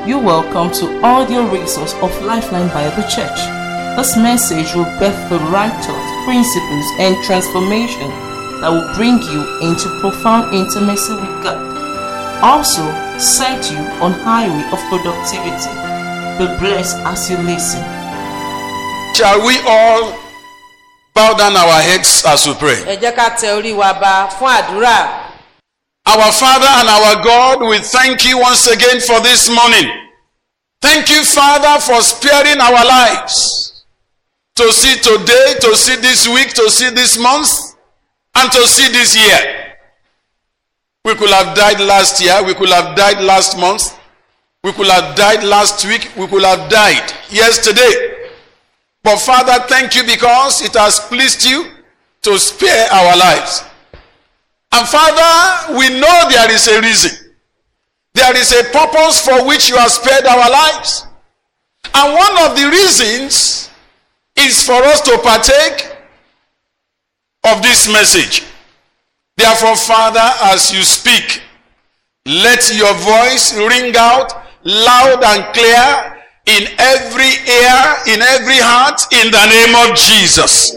You're welcome to audio resource of Lifeline Bible Church. This message will birth the right thoughts, principles, and transformation that will bring you into profound intimacy with God. Also, set you on highway of productivity. Be blessed as you listen. Shall we all bow down our heads as we pray? ẹ jẹ́ ká tẹ orí wa ba fún àdúrà Our Father and our God, we thank you once again for this morning. Thank you, Father, for sparing our lives to see today, to see this week, to see this month, and to see this year. We could have died last year, we could have died last month, we could have died last week, we could have died yesterday. But Father, thank you because it has pleased you to spare our lives. And Father, we know there is a reason. There is a purpose for which you have spared our lives. And one of the reasons is for us to partake of this message. Therefore, Father, as you speak, let your voice ring out loud and clear in every ear, in every heart, in the name of Jesus.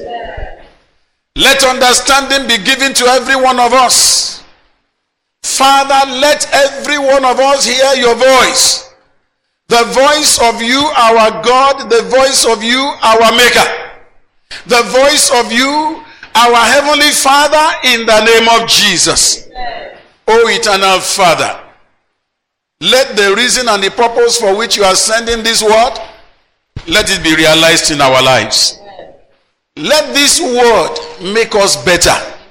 Let understanding be given to every one of us. Father, let every one of us hear your voice. The voice of you, our God, the voice of you, our Maker. The voice of you, our Heavenly Father, in the name of Jesus. O eternal Father, let the reason and the purpose for which you are sending this word, let it be realized in our lives. Let this word make us better.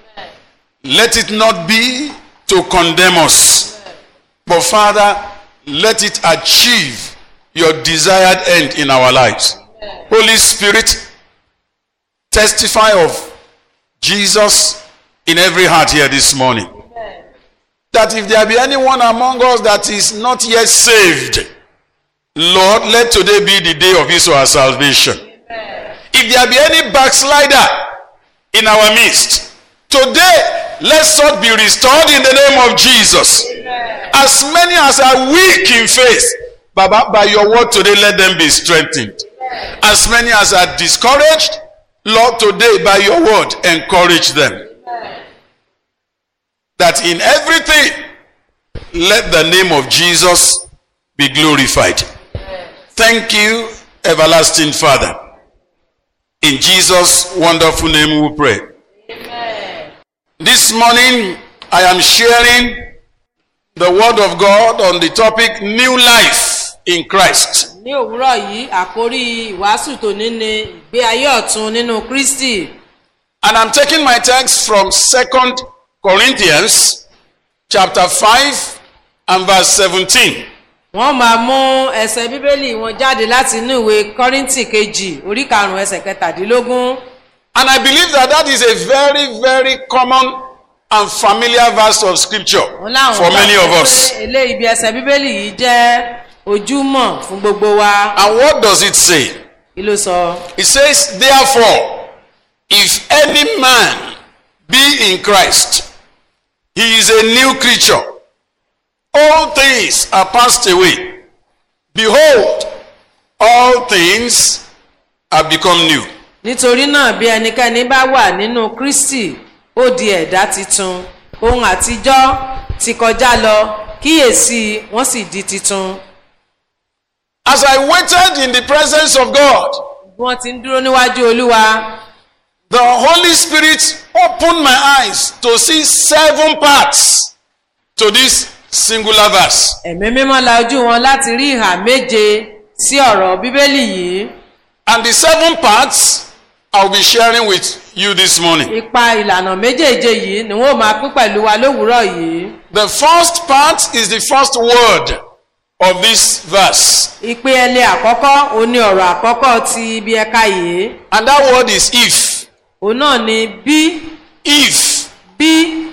Let it not be to condemn us. But Father, let it achieve your desired end in our lives. Holy Spirit, testify of Jesus in every heart here this morning. That if there be anyone among us that is not yet saved, Lord, let today be the day of his or her salvation. If there be any backslider in our midst, today let such be restored in the name of Jesus. As many as are weak in faith, Baba, by your word today, let them be strengthened. As many as are discouraged, Lord, today by your word, encourage them. That in everything, let the name of Jesus be glorified. Thank you, everlasting Father. In Jesus' wonderful name we pray. This morning, I am sharing the word of God on the topic New Life in Christ. ní òwúrọ̀ yìí àkórí ìwàásù tòní ni ìgbé ayé ọ̀tun nínú kristi And I'm taking my text from 2 Corinthians chapter 5 and verse 17. wọ́n máa mú ẹsẹ̀ bíbélì wọn jáde láti inú ìwé kọ́ríntì kejì orí karùn-ún ẹsẹ̀ kẹtàdínlógún And I believe that that is a very, very common and familiar verse of scripture wọn láwọn for many gbàgbọ́ of pé us. eléyìí bí ẹsẹ̀ bíbélì yìí jẹ́ ojúmọ̀ fún gbogbo wa And what does it say? kí ló sọ It says, Therefore, if any man be in Christ, he is a new creature. All things are passed away. Behold, all things are become new. nítorí náà bí ẹnikẹ́ni bá wà nínú kristi ó di ẹ̀dá titun ohun àtijọ́ ti kọjá lọ kíyèsí wọ́n sì di titun As I waited in the presence of God, bí wọ́n ti ń dúró níwájú olúwa the Holy Spirit opened my eyes to see seven parts to this singular verse. ẹ̀mí mímọ́ la ojú wọn láti rí ìhà méje sí ọ̀rọ̀ bíbélì yìí And the seven parts I'll be sharing with you this morning. ipa ìlànà méjèèje yìí ni wọ́n máa pín pẹ̀lú wa lówùúrọ̀ yìí The first part is the first word of this verse. ìpè ẹlẹ àkọ́kọ́ òun ni ọ̀rọ̀ àkọ́kọ́ ti ibi ẹ̀ka yìí And that word is if. òun náà ni bí If. bí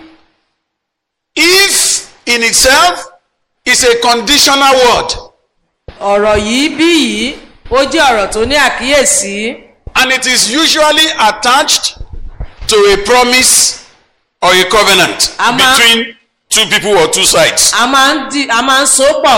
If in itself is a conditional word. ọ̀rọ̀ yìí bí yìí ó jẹ́ ọ̀rọ̀ tó ní àkíyèsí And it is usually attached to a promise or a covenant Ama- between two people or two sides. a máa ń di a máa ń so pọ̀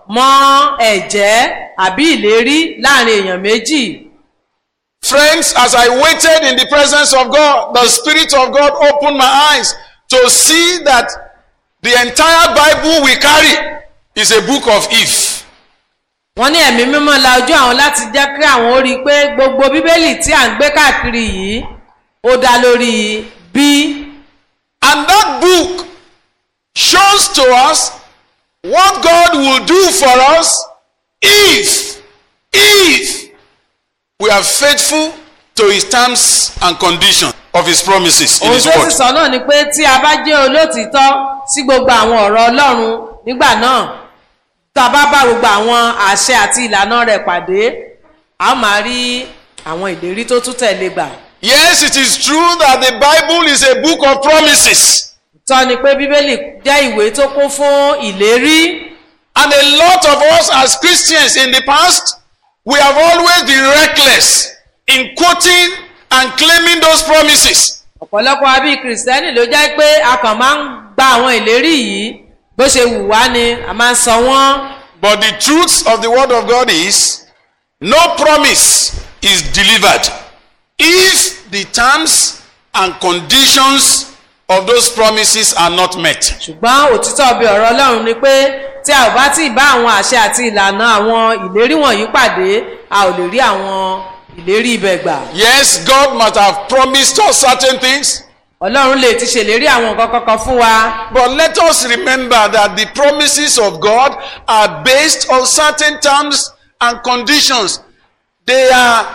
mọ́ ẹ̀jẹ́ àbí ìlérí láàrin èèyàn méjì. Friends, as I waited in the presence of God, the Spirit of God opened my eyes to see that the entire Bible we carry is a book of if. wọ́n ní ẹ̀mí mímọ́ la ojú àwọn láti jẹ́ kí àwọn ó rí i pé gbogbo bíbélì tí à ń gbé káàkiri yìí ó dá lórí bí. And that book shows to us what God will do for us if, if we are faithful to his terms and conditions of his promises in ohun his tó sì word. sọ náà ni pé tí a bá jẹ́ olótìítọ́ sí gbogbo àwọn ọ̀rọ̀ ọlọ́run nígbà náà tá a bá bá gbogbo àwọn àṣẹ àti ìlànà rẹ̀ pàdé a ó máa rí àwọn ìlérí tó tún tẹ̀lé gbà. Yes, it is true that the Bible is a book of promises. tọ́ ni pé bíbélì jẹ́ ìwé tó kún fún ìlérí And a lot of us as Christians in the past, we have always been reckless in quoting and claiming those promises. ọ̀pọ̀lọpọ̀ àbí kìrìsìtẹ́nì ló jẹ́ pé a kàn máa ń gba àwọn ìlérí yìí bó ṣe wù wá ni a máa ń sọ wọ́n. But the truth of the word of God is no promise is delivered if the terms and conditions of those promises are not met. ṣùgbọ́n òtítọ́ bí ọ̀rọ̀ ọlọ́run ni pé tí a ò bá tí ì bá àwọn àṣẹ àti ìlànà àwọn ìlérí wọ̀nyí pàdé a ò lè rí àwọn ìlérí ibẹ̀ gbà. Yes, God must have promised us certain things, ọlọ́run lè ti ṣèlérí àwọn nǹkan kankan fún wa. but let us remember that the promises of God are based on certain terms and conditions. They are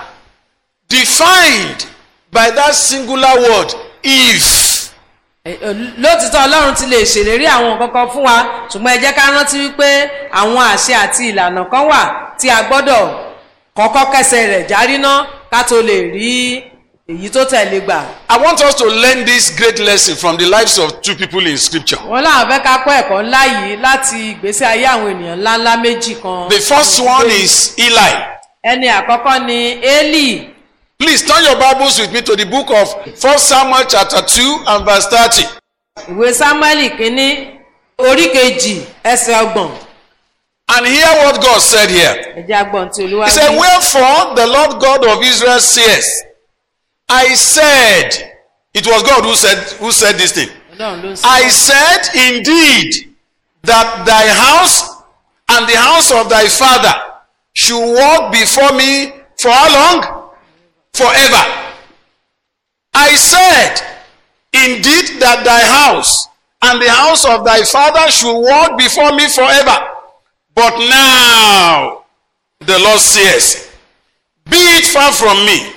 defined by that singular word, if. Ẹ- ẹ, lótìtọ́ ọlọ́run ti lè ṣèlérí àwọn nǹkan kan fún wa ṣùgbọ́n ẹ jẹ́ ká rántí wípé àwọn àṣẹ àti ìlànà kan wà tí a gbọ́dọ̀ kọ́kọ́ kẹsẹ̀ rẹ̀ járí ná ká tó lè rí èyí tó tẹ̀lé gbà. I want us to learn this great lesson from the lives of two people in scripture. wọ́n láwọn fẹ́ ká kọ́ ẹ̀kọ́ ńlá yìí láti ìgbésí ayé àwọn ènìyàn ńláńlá méjì kan. The first one is Eli. ẹni àkọ́kọ́ ni eli Please turn your Bibles with me to the book of 1 Samuel chapter 2 and verse 30. ìwé samuel kínní orí kejì ẹsẹ̀ ọgbọ̀n And hear what God said here. ẹ̀jẹ̀ agbọ̀n tí olúwa He said, wí. Wherefore the Lord God of Israel says, I said, it was God who said who said this thing. ọlọ́run ló ń sọ. I said indeed that thy house and the house of thy father should walk before me for how long? Forever. I said indeed that thy house and the house of thy father should walk before me forever. But now the Lord says, Be it far from me,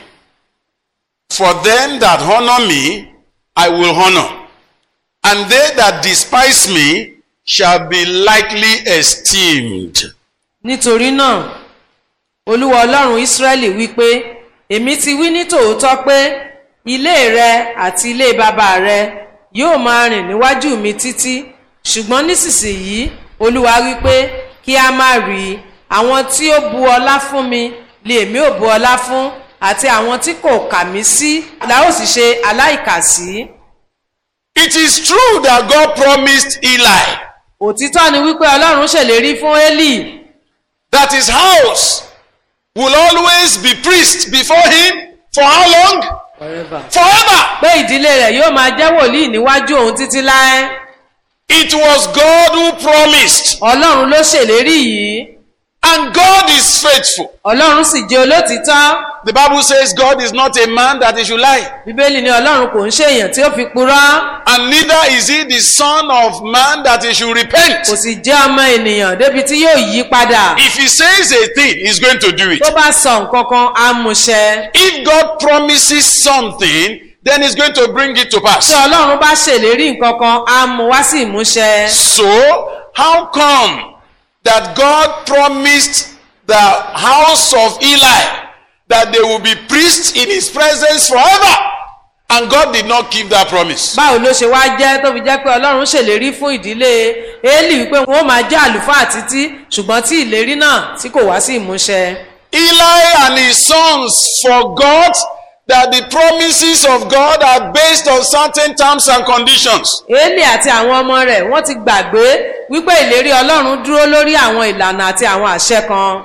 for them that honor me I will honor and they that despise me shall be lightly esteemed. nítorí náà olúwa ọlọ́run ísírẹ́lì wípé èmi ti wí ní tòótọ́ pé ilé rẹ àti ilé bàbá rẹ yóò máa rìn níwájú mi títí ṣùgbọ́n nísinsìnyí olúwa wípé kí a má rí i àwọn tí ó bu ọlá fún mi lèmi ò bu ọlá fún àti àwọn tí kò kà mí sí la ó sì ṣe aláìkàsí. It is true that God promised Eli òtítọ́ ni wípé ọlọ́run ṣèlérí fún élì that his house will always be priest before him for how long? Forever. pé ìdílé rẹ̀ yóò máa jẹ́ wòlíì níwájú òun títí láé. It was God who promised, ọlọ́run ló ṣèlérí yìí and God is faithful. ọlọ́run sì jẹ́ olótìítọ́ The Bible says God is not a man that he should lie, bíbélì ní ọlọ́run kò ń ṣèyàn tí ó fi purọ́ and neither is he the son of man that he should repent. kò sì jẹ́ ọmọ ènìyàn débi tí yóò yí padà If he says a thing, he's going to do it. tó bá sọ nǹkan kan á mú ṣẹ If God promises something, then he's going to bring it to tí pass. ọlọ́run bá ṣèlérí nǹkan kan á mú wá sí ìmúṣẹ So, how come that God promised the house of Eli that they will be priests in his presence forever? And God did not keep that promise. báwo ló ṣe wá jẹ́ tó fi jẹ́ pé ọlọ́run ṣèlérí fún ìdílé élì wípé wọ́n máa jẹ́ àlùfáà títí ṣùgbọ́n tí ìlérí náà tí kò wá sí ìmúṣẹ. Eli and his sons forgot that the promises of God are based on certain terms and conditions. élì àti àwọn ọmọ rẹ̀ wọ́n ti gbàgbé wípé ìlérí ọlọ́run dúró lórí àwọn ìlànà àti àwọn àṣẹ kan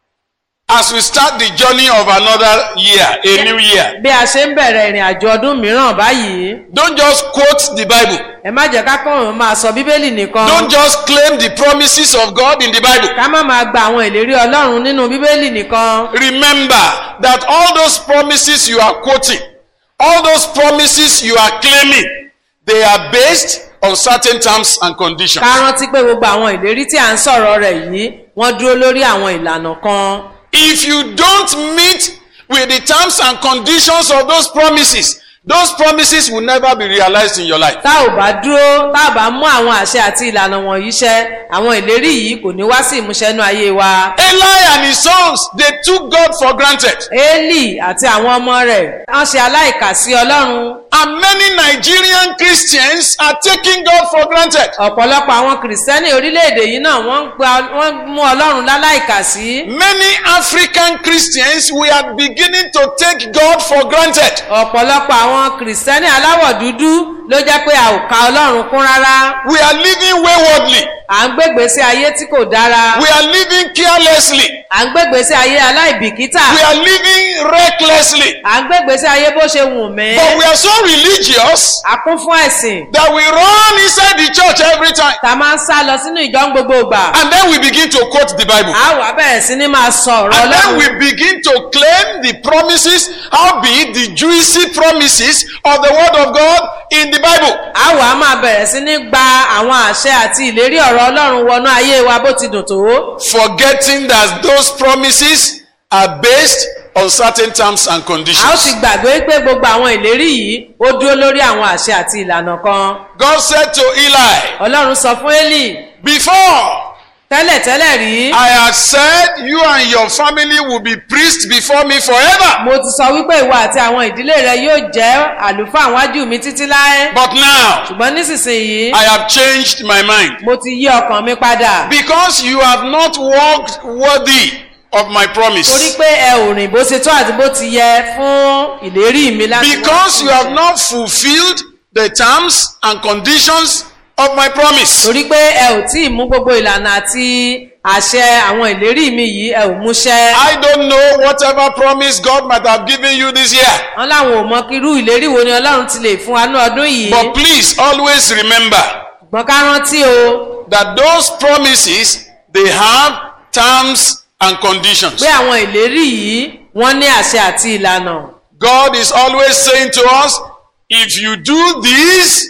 As we start the journey of another year, a new year, bí a ṣe ń bẹ̀rẹ̀ ìrìn àjò ọdún mìíràn báyìí don't just quote the Bible. ẹ má jẹ́ ká kàn máa sọ bíbélì nìkan Don't just claim the promises of God in the Bible. ká má máa gba àwọn ìlérí ọlọ́run nínú bíbélì nìkan Remember that all those promises you are quoting, all those promises you are claiming, they are based on certain terms and conditions. ká rántí pé gbogbo àwọn ìlérí tí à ń sọ̀rọ̀ rẹ̀ yìí wọ́n dúró lórí àwọn ìlànà kan If you don't meet with the terms and conditions of those promises, those promises will never be realized in your life. tá ò bá dúró tá ò bá mú àwọn àṣẹ àti ìlànà wọ̀nyí ṣẹ àwọn ìlérí yìí kò ní wá sí ìmúṣẹ inú ayé wa. Eli and his sons, they took God for granted. Élì àti àwọn ọmọ rẹ̀ wọ́n ṣe aláìkà sí Ọlọ́run. And many Nigerian Christians are taking God for granted. ọ̀pọ̀lọpọ̀ àwọn kìrìsìtẹ́nì orílẹ̀-èdè yìí náà wọ́n ń gba wọ́n mú Ọlọ́run láláìkà sí. Many African Christians, we are beginning to take God for granted. ọ̀pọ̀lọpọ̀ àwọn kìrìsìtẹ́nì aláwọ̀ dúdú ló jẹ́ pé a ò ka Ọlọ́run kún rárá. We are living waywardly. à ń gbégbé sí ayé tí kò dára. We are living carelessly. à ń gbégbé sí ayé aláìbìkítà. We are living recklessly. à ń gbégbé sí ayé bó ṣe wù mí. But we are so religious a kún fún ẹ̀sìn. that we run inside the church every time. ta máa ń sá lọ sínú ìjọ ń gbogbo ìgbà. And then we begin to quote the Bible. a wà bẹ̀rẹ̀ sí ní máa sọ ọ̀rọ̀ And then Ọlọ́run. we begin to claim the promises, albeit the juicy promises of the Word of God in the Bible. a wà á máa bẹ̀rẹ̀ sí ní gba àwọn àṣẹ àti ìlérí ọ̀rọ̀ Ọlọ́run wọnú ayé wa bó ti dùn tó. Forgetting that those promises are based on certain terms and a ó ti conditions. gbàgbé pé gbogbo àwọn ìlérí yìí ó dúró lórí àwọn àṣẹ àti ìlànà kan. God said to Eli, Ọlọ́run sọ fún Élì Before tẹ́lẹ̀tẹ́lẹ̀ rí. I had said you and your family will be priests before me forever. mo ti sọ wípé ìwọ àti àwọn ìdílé rẹ yóò jẹ́ àlùfáà wájú mi títí láé. But now ṣùgbọ́n nísinsìnyí I have changed my mind. mo ti yí ọkàn mi padà. Because you have not walked worthy of my torí promise. pé ẹ ò rìn bó ṣe tó àti bó ti yẹ fún ìlérí mi láti wá Because sí you have ìmúṣẹ. not fulfilled the terms and conditions of my promise. torí pé ẹ ò tí ì mú gbogbo ìlànà àti àṣẹ àwọn ìlérí mi yìí ẹ ò múṣẹ. I don't know whatever promise God might have given you this year. wọn láwọn ò mọ kí irú ìlérí wo ni ọlọ́run ti lè fún wa ní ọdún yìí. But please always remember ṣùgbọ́n ká rántí o that those promises they have terms and conditions. pé àwọn ìlérí yìí wọ́n ní àṣẹ àti ìlànà. God is always saying to us, if you do this,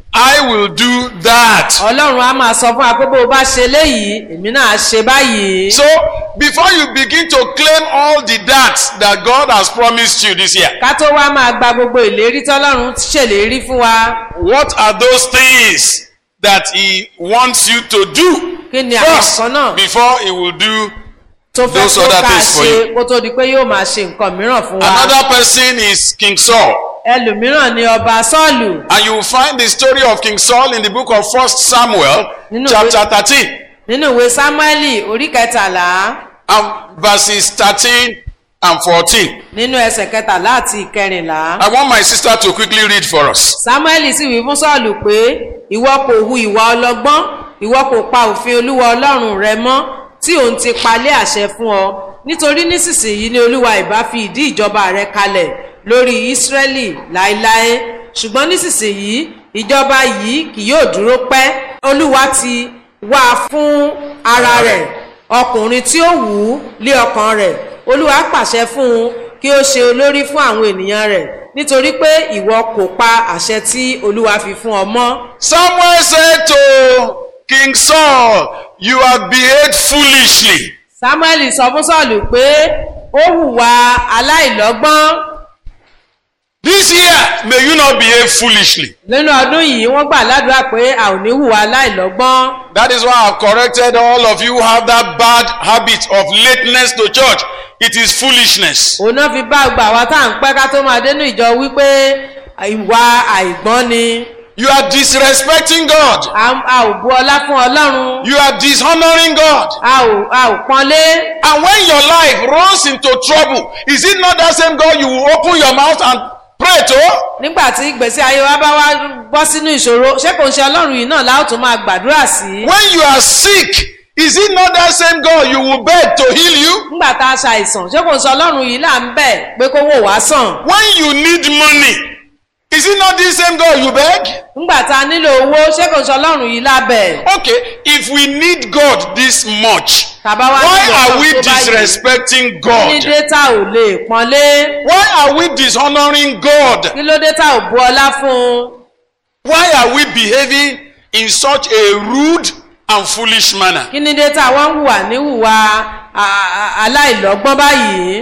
I will do that. ọlọ́run á máa sọ fún wa pé bó o bá ṣe léyìí èmi náà á ṣe báyìí. So before you begin to claim all the that that God has promised you this year, ká tó wá máa gba gbogbo ìlérí tọ́lọ́run ṣèlérí fún wa what are those things that He wants you to do kí ni àwọn first kan náà before He will do? tó fẹ́ those kó other ká things for ṣe kó tó di pé yóò máa ṣe nǹkan mìíràn fún wa. Another person is King Saul. ẹlòmíràn ni ọba sọ́ọ̀lù And you will find the story of King Saul in the book of First Samuel, Nínú chapter 13, nínú ìwé sámúẹ́lì orí kẹtàlá and verses 13 and 14. nínú ẹsẹ̀ kẹtàlá àti ìkẹrìnlá. I want my sister to quickly read for us. sámúẹ́lì sì wí fún sọ́ọ̀lù pé ìwọ kò hu ìwà ọlọ́gbọ́n ìwọ kò pa òfin olúwa ọlọ́run rẹ mọ́ tí òun ti palẹ̀ àṣẹ fún ọ nítorí nísinsìnyí ni olúwa ìbá fi ìdí ìjọba rẹ kalẹ̀ lórí ísírẹ́lì láéláé ṣùgbọ́n nísinsìnyí ìjọba yìí kì yóò dúró pẹ́ olúwa ti wá fún ara rẹ̀ ọkùnrin tí ó wù ú lé ọkàn rẹ̀ olúwa pàṣẹ fún un kí ó ṣe olórí fún àwọn ènìyàn rẹ̀ nítorí pé ìwọ kò pa àṣẹ tí olúwa fi fún ọ mọ́. Samuel said to King Saul, You have behaved foolishly. samuel sọ fún sọ́ọ̀lù pé ó hùwà aláìlọ́gbọ́n This year, may you not behave foolishly. nínú ọdún yìí wọ́n gbà ládùúrà pé a ò ní hùwà aláìlọ́gbọ́n. That is why I've corrected all of you who have that bad habit of lateness to church. It is foolishness. òun náà fi bá gbà wá tá à ń pẹ́ ká tó máa dénú ìjọ wípé ìwà àìgbọ́n ni You are disrespecting God. a a ò bu ọlá fún ọlọ́run You are dishonoring God. a ò a ò pọ́nlé. And when your life runs into trouble, is it not that same God you will open your mouth and pray to. nígbà tí ìgbésí ayé wa bá wá bọ́ sínú ìṣòro ṣé kò ń ṣe ọlọ́run yìí náà láò tún máa gbàdúrà sí. When you are sick, is it not that same God you will beg to heal you? nígbà tá a ṣàìsàn ṣé kò ń ṣe ọlọ́run yìí là ń bẹ̀ pé kó wò wá sàn. When you need money, is it not this same God you beg? nígbà tá a nílò owó ṣé kò ń ṣe ọlọ́run yìí lábẹ̀. Okay, if we need God this much, tàbá wá why nílò are ọkàn we tó báyìí. disrespecting kí ní God? dé tá ò lè pọ́nlé. Why are we dishonoring God? kí ló dé tá ò bu ọlá fún un. Why are we behaving in such a rude and foolish manner? kí ní dé tá wọ́n ń hùwà níhùwà a- a- aláìlọ́gbọ́n báyìí.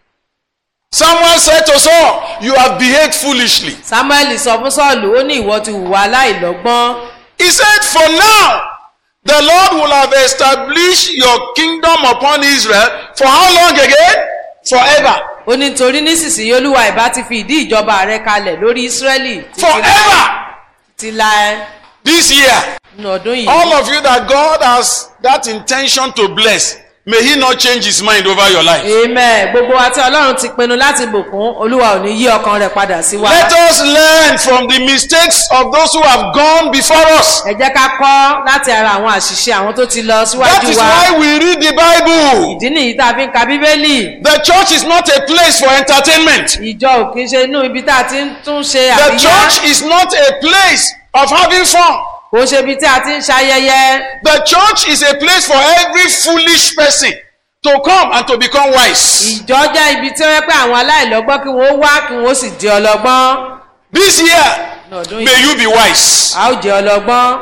Someone said to Saul, You have behaved foolishly. samuel sọ fún sọ́ọ̀lù ó ní ìwọ ti hùwà aláìlọ́gbọ́n. He said, For now, the Lord will have established your kingdom upon Israel for how long again? Forever. ó ní torí nísinsìnyí olúwa ìbá ti fi ìdí ìjọba rẹ kalẹ̀ lórí ísírẹ́lì títí láé- Forever. títí láé This year, nínú ọdún yìí. all of you that God has that intention to bless, may He not change His mind over your life. amen gbogbo wa tí ọlọ́run ti pinnu láti bùkún olúwa ò ní yí ọkàn rẹ̀ padà sí wa. Let us learn from the mistakes of those who have gone before us. ẹ jẹ́ ká kọ́ láti ara àwọn àṣìṣe àwọn tó ti lọ That síwájú is wa. why we read the Bible. ìdí nìyí tá a fi ń ka bíbélì. The church is not a place for entertainment. ìjọ ò kí ń ṣe inú ibi tá a ti ń tún ṣe The àríyá. church is not a place of having fun. kò ń ṣe ibi tí a ti ń ṣayẹyẹ. The church is a place for every foolish person to come and to become wise. ìjọ jẹ́ ibi tí ó yẹ pé àwọn aláìlọ́gbọ́n kí wọ́n wá kí wọ́n sì di ọlọ́gbọ́n. This year, ní ọdún yìí may you be wise. a ó jẹ́ ọlọ́gbọ́n.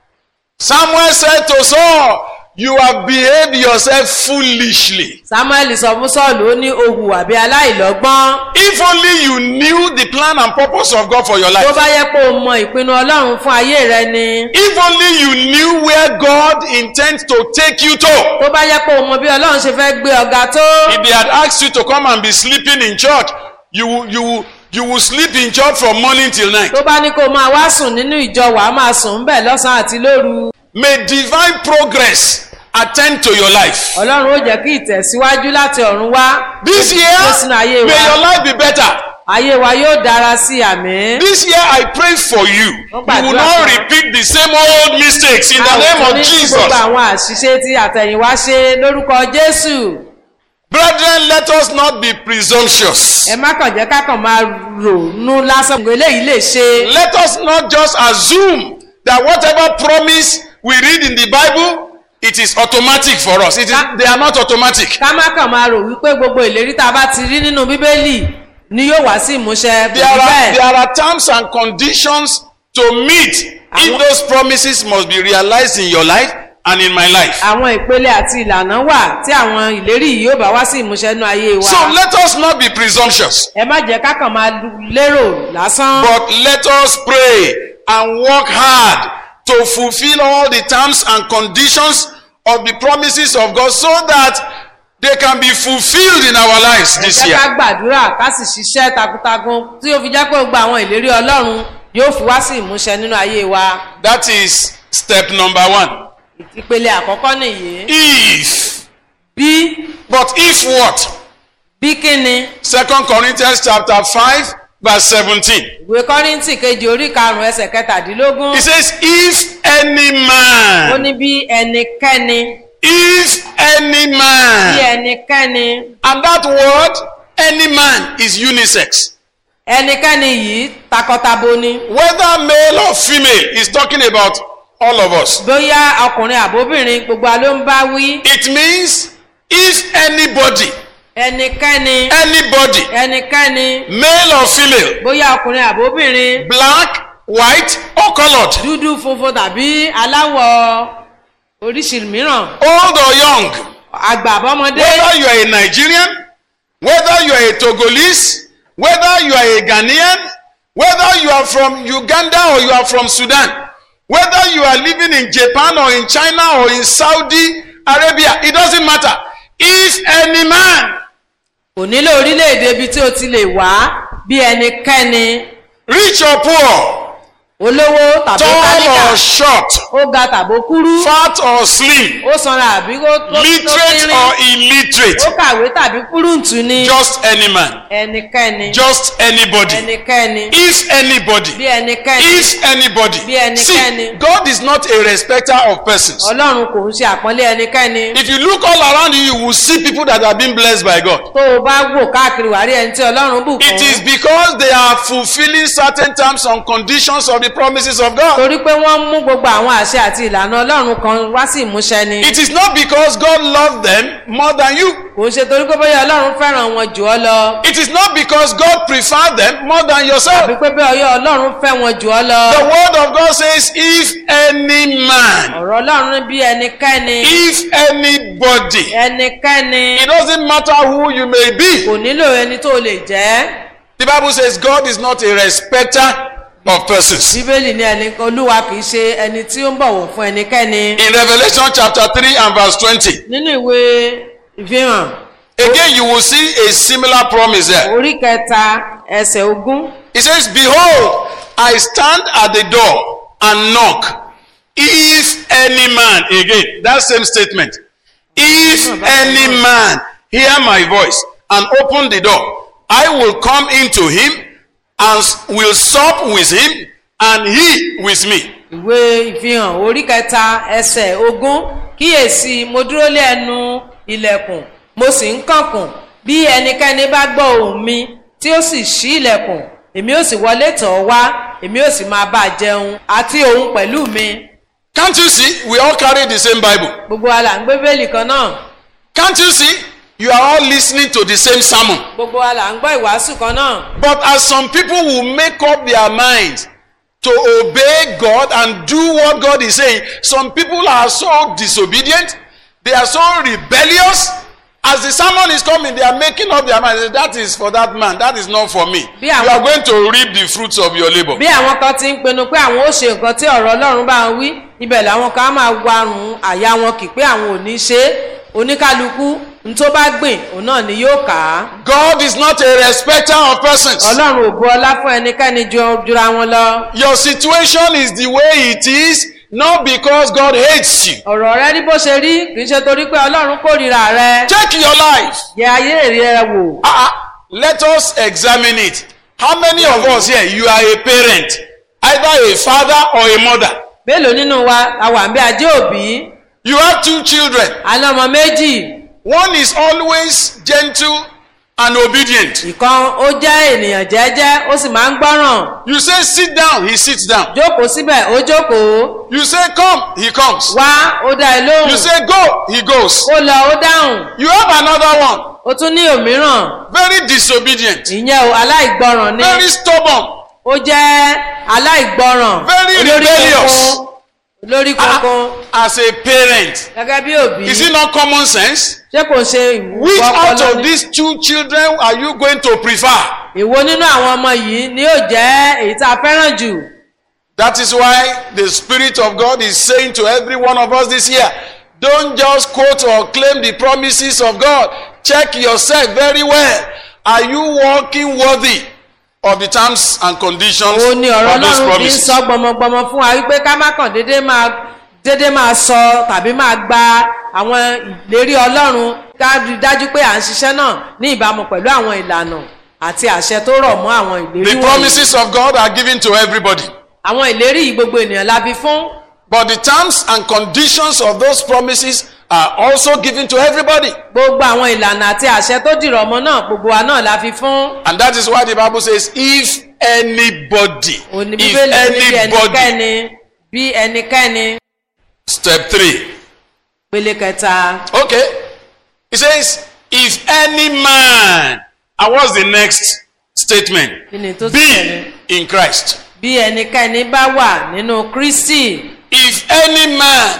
Samuel said to Saul, You have behaved yourself foolishly. samuel sọ fún sọ́ọ̀lù ó ní ohùn àbí aláìlọ́gbọ́n. If only you knew the plan and purpose of God for your tó life. bá yẹ pé o mọ ìpinnu ọlọ́run fún ayé rẹ ni. If only you knew where God intends to take you to. tó bá yẹ pé o mọ bí ọlọ́run ṣe fẹ́ gbé ọ̀gá tó. If they had asked you to come and be sleeping in church, you will, you will, you will sleep in church from morning till night. tó bá ní kó o máa wá sùn nínú ìjọ wàá máa sùn ńbẹ̀ lọ́sàn-án àti lóru. May divine progress attend to your life. ọlọ́run ó jẹ́ kí ìtẹ̀síwájú láti ọ̀run wá. This Ó year, sínú ayé may your wa. life be better. ayé wa yóò dára sí àmì. This year, I pray for you. Wọ́n You will gbàdúrà not fún wa. repeat the same old mistakes in the A ò name tún of ní kí Jesus. gbogbo àwọn àṣìṣe tí àtẹ̀yìnwá ṣe lórúkọ jésù. Brethren, let us not be presumptuous. ẹ má kàn jẹ́ ká kàn máa rònú lásán. gbogbo eléyìí lè ṣe. Let us not just assume that whatever promise we read in the Bible, it is automatic for us. It is, they are not automatic. ká má kàn máa rò wípé gbogbo ìlérí tá a bá ti rí nínú bíbélì ni yóò wá sí ìmúṣẹ. kò There rí are, bẹ́ẹ̀. there are terms and conditions to meet if Àwọn- those promises must be realized in your life and in my life. àwọn ìpele àti ìlànà wà tí àwọn ìlérí yìí yóò bá wá sí ìmúṣẹ nínú ayé wa. So let us not be presumptuous, ẹ má jẹ́ ká kàn máa lérò lásán. but let us pray and work hard to fulfill all the terms and conditions of the promises of God so that they can be fulfilled in our lives ẹ this jẹ́ ká year. gbàdúrà ká sì ṣiṣẹ́ takuntakun tí ó fi jẹ́ pé gbogbo àwọn ìlérí ọlọ́run yóò fi wá sí ìmúṣẹ nínú ayé wa. That is step number one. ìpele àkọ́kọ́ nìyí. If, bí but if what? bí kíni Second Corinthians chapter 5 verse 17. ìwé kọ́ríntì kejì orí karùn-ún ẹsẹ̀ kẹtàdínlógún. It says, if any ó man, ní bí ẹnikẹ́ni if any bí man, ẹnikẹ́ni and that word, any man is unisex. ẹnikẹ́ni yìí takọtabo ni. Whether male or female, is talking about all of us. bóyá ọkùnrin àbóbìnrin gbogbo wa ló ń bá wí. It means if anybody, ẹnikẹ́ni anybody, ẹnikẹ́ni male or female, bóyá ọkùnrin àbóbìnrin black, white, or colored, dúdú funfun tàbí aláwọ̀ oríṣi mìíràn old or young, àgbà àbọ́mọdé whether you are a Nigerian, whether you are a Togolese, whether you are a Ghanaian, whether you are from Uganda or you are from Sudan, whether you are living in Japan or in China or in Saudi Arabia, it doesn't matter. If any man, kò nílò orílẹ̀-èdè ibi tí o ti lè wá bí ẹnikẹ́ni rich or poor, olówó tàbí tall tálíkà or short, ó ga tàbó kúrú fat or slim, ó sanra àbí ó tó tó literate tínrín or ó illiterate, kàwé tàbí kúrúǹtù ni just any man, ẹnikẹ́ni just anybody. ẹnikẹ́ni If anybody, bí ẹnikẹ́ni if anybody, Bí ẹnikẹ́ni. see, God is not a respecter of persons. ọlọ́run kò ń ṣe àpọ́nlé ẹnikẹ́ni If you look all around you, you will see people that have been blessed by God. tó o bá wò káàkiri wàá rí ẹni tí ọlọ́run bù It is kún because they are fulfilling certain terms and conditions of the promises of God. torí pé wọ́n mú gbogbo àwọn àṣẹ àti ìlànà ọlọ́run kan wá sí ìmúṣẹ ni It is not because God loved them more than you. kò ń ṣe torí pé bóyá ọlọ́run fẹ́ràn wọn jù ọ lọ It is not because God preferred them more than yourself. àbí pé bóyá ọyọ́ ọlọ́run fẹ́ wọn jù ọ lọ The word of God says, if any man, ọ̀rọ̀ ọlọ́run bí ẹnikẹ́ni if anybody, ẹnikẹ́ni it doesn't matter who you may be. kò nílò ẹni tó lè jẹ́ The Bible says God is not a respecter of persons. bíbélì ní ẹni olúwa kì í ṣe ẹni tí ó ń bọ̀wọ̀ fún ẹnikẹ́ni In Revelation chapter 3 and verse 20, nínú ìwé ìfihàn again you will see a similar promise there. orí kẹta ẹsẹ̀ ogún It says, Behold, I stand at the door and knock. If any man, again, that same statement, if any man hear my voice and open the door, I will come into him and s- will sup with him and he with me. ìwé ìfihàn orí kẹta ẹsẹ̀ ogún kíyèsí mo dúró lé ẹnu ilẹ̀kùn mo sì ń kànkùn bí ẹnikẹ́ni bá gbọ́ ohùn mi tí ó sì ṣí ilẹ̀kùn èmi ó sì wọlé tọ̀ ọ́ wá èmi ó sì máa bá a jẹun àti òun pẹ̀lú mi Can't you see? We all carry the same Bible. gbogbo wa là ń gbé bẹ́ẹ̀lì kan náà Can't you see? You are all listening to the same sermon. gbogbo wa là ń gbọ́ ìwàásù kan náà But as some people will make up their minds to obey God and do what God is saying, some people are so disobedient, they are so rebellious. As the sermon is coming, they are making up their minds. That is for that man. That is not for me. Bí You àwọn- are going to reap the fruits of your labor. bí àwọn kan ti ń pinnu pé àwọn ó ṣe nǹkan tí ọ̀rọ̀ ọlọ́run bá ń wí ibẹ̀ làwọn kan á máa warùn àyà wọn kì pé àwọn ò ní ṣe é oníkálukú ní tó bá gbìn òun náà ni yóò kà á God is not a respecter of persons. ọlọ́run ò bu ọlá fún ẹnikẹ́ni ju jura wọn lọ Your situation is the way it is, not because God hates you. ọ̀rọ̀ rẹ rí bó ṣe rí kì í ṣe torí pé ọlọ́run kórìíra rẹ Check your life. yẹ ayé rẹ wò Ah, ah, let us examine it. How many of us here, you are a parent, either a father or a mother? mélòó nínú wa la wà ń bí ajé òbí You have two children. àná ọmọ méjì One is always gentle and obedient. ìkan ó jẹ́ ènìyàn jẹ́jẹ́ ó sì máa ń gbọ́ràn You say sit down, he sits down. jókòó síbẹ̀ ó jókòó You say come, he comes. wá ó dá ẹ lóhùn You say go, he goes. ó lọ ó dáhùn You have another one, ó tún ní òmíràn very disobedient, ìyẹn o aláìgbọràn ni very stubborn. ó jẹ́ aláìgbọràn Very olórí rebellious. kankan olórí Ah, kankan As a parent, gẹ́gẹ́ bí òbí is it not common sense? ṣé kò ṣe Which ìwúkọ out ọpọlọ of ni these two children are you going to prefer? èwo nínú àwọn ọmọ yìí ni yóò jẹ́ èyí tá a fẹ́ràn jù That is why the Spirit of God is saying to every one of us this year don't just quote or claim the promises of God. Check yourself very well. Are you walking worthy of the terms and conditions òun ni ọ̀rọ̀ of those ọlọ́run fi ń promises? sọ gbọmọgbọmọ fún wa wípé ká má kàn déédéé máa déédéé máa sọ tàbí máa gba àwọn ìlérí ọlọ́run ká rí i dájú pé à ń ṣiṣẹ́ náà ní ìbámu pẹ̀lú àwọn ìlànà àti àṣẹ tó rọ̀ mọ́ àwọn ìlérí The wọ̀nyí. promises of God are given to everybody. àwọn ìlérí yìí gbogbo ènìyàn la fi fún But the terms and conditions of those promises are also given to everybody. gbogbo àwọn ìlànà àti àṣẹ tó dìrọ̀ ọmọ náà gbogbo wa náà la fi fún And that is why the Bible says, if anybody, òní if bíbélì ní bí anybody, ẹnikẹ́ni bí ẹnikẹ́ni step three. pele kẹta Okay. It says, if any man, and what's the next statement? kí ni tó tún Be tẹ̀lé in Christ. bí ẹnikẹ́ni bá wà nínú kristi If any man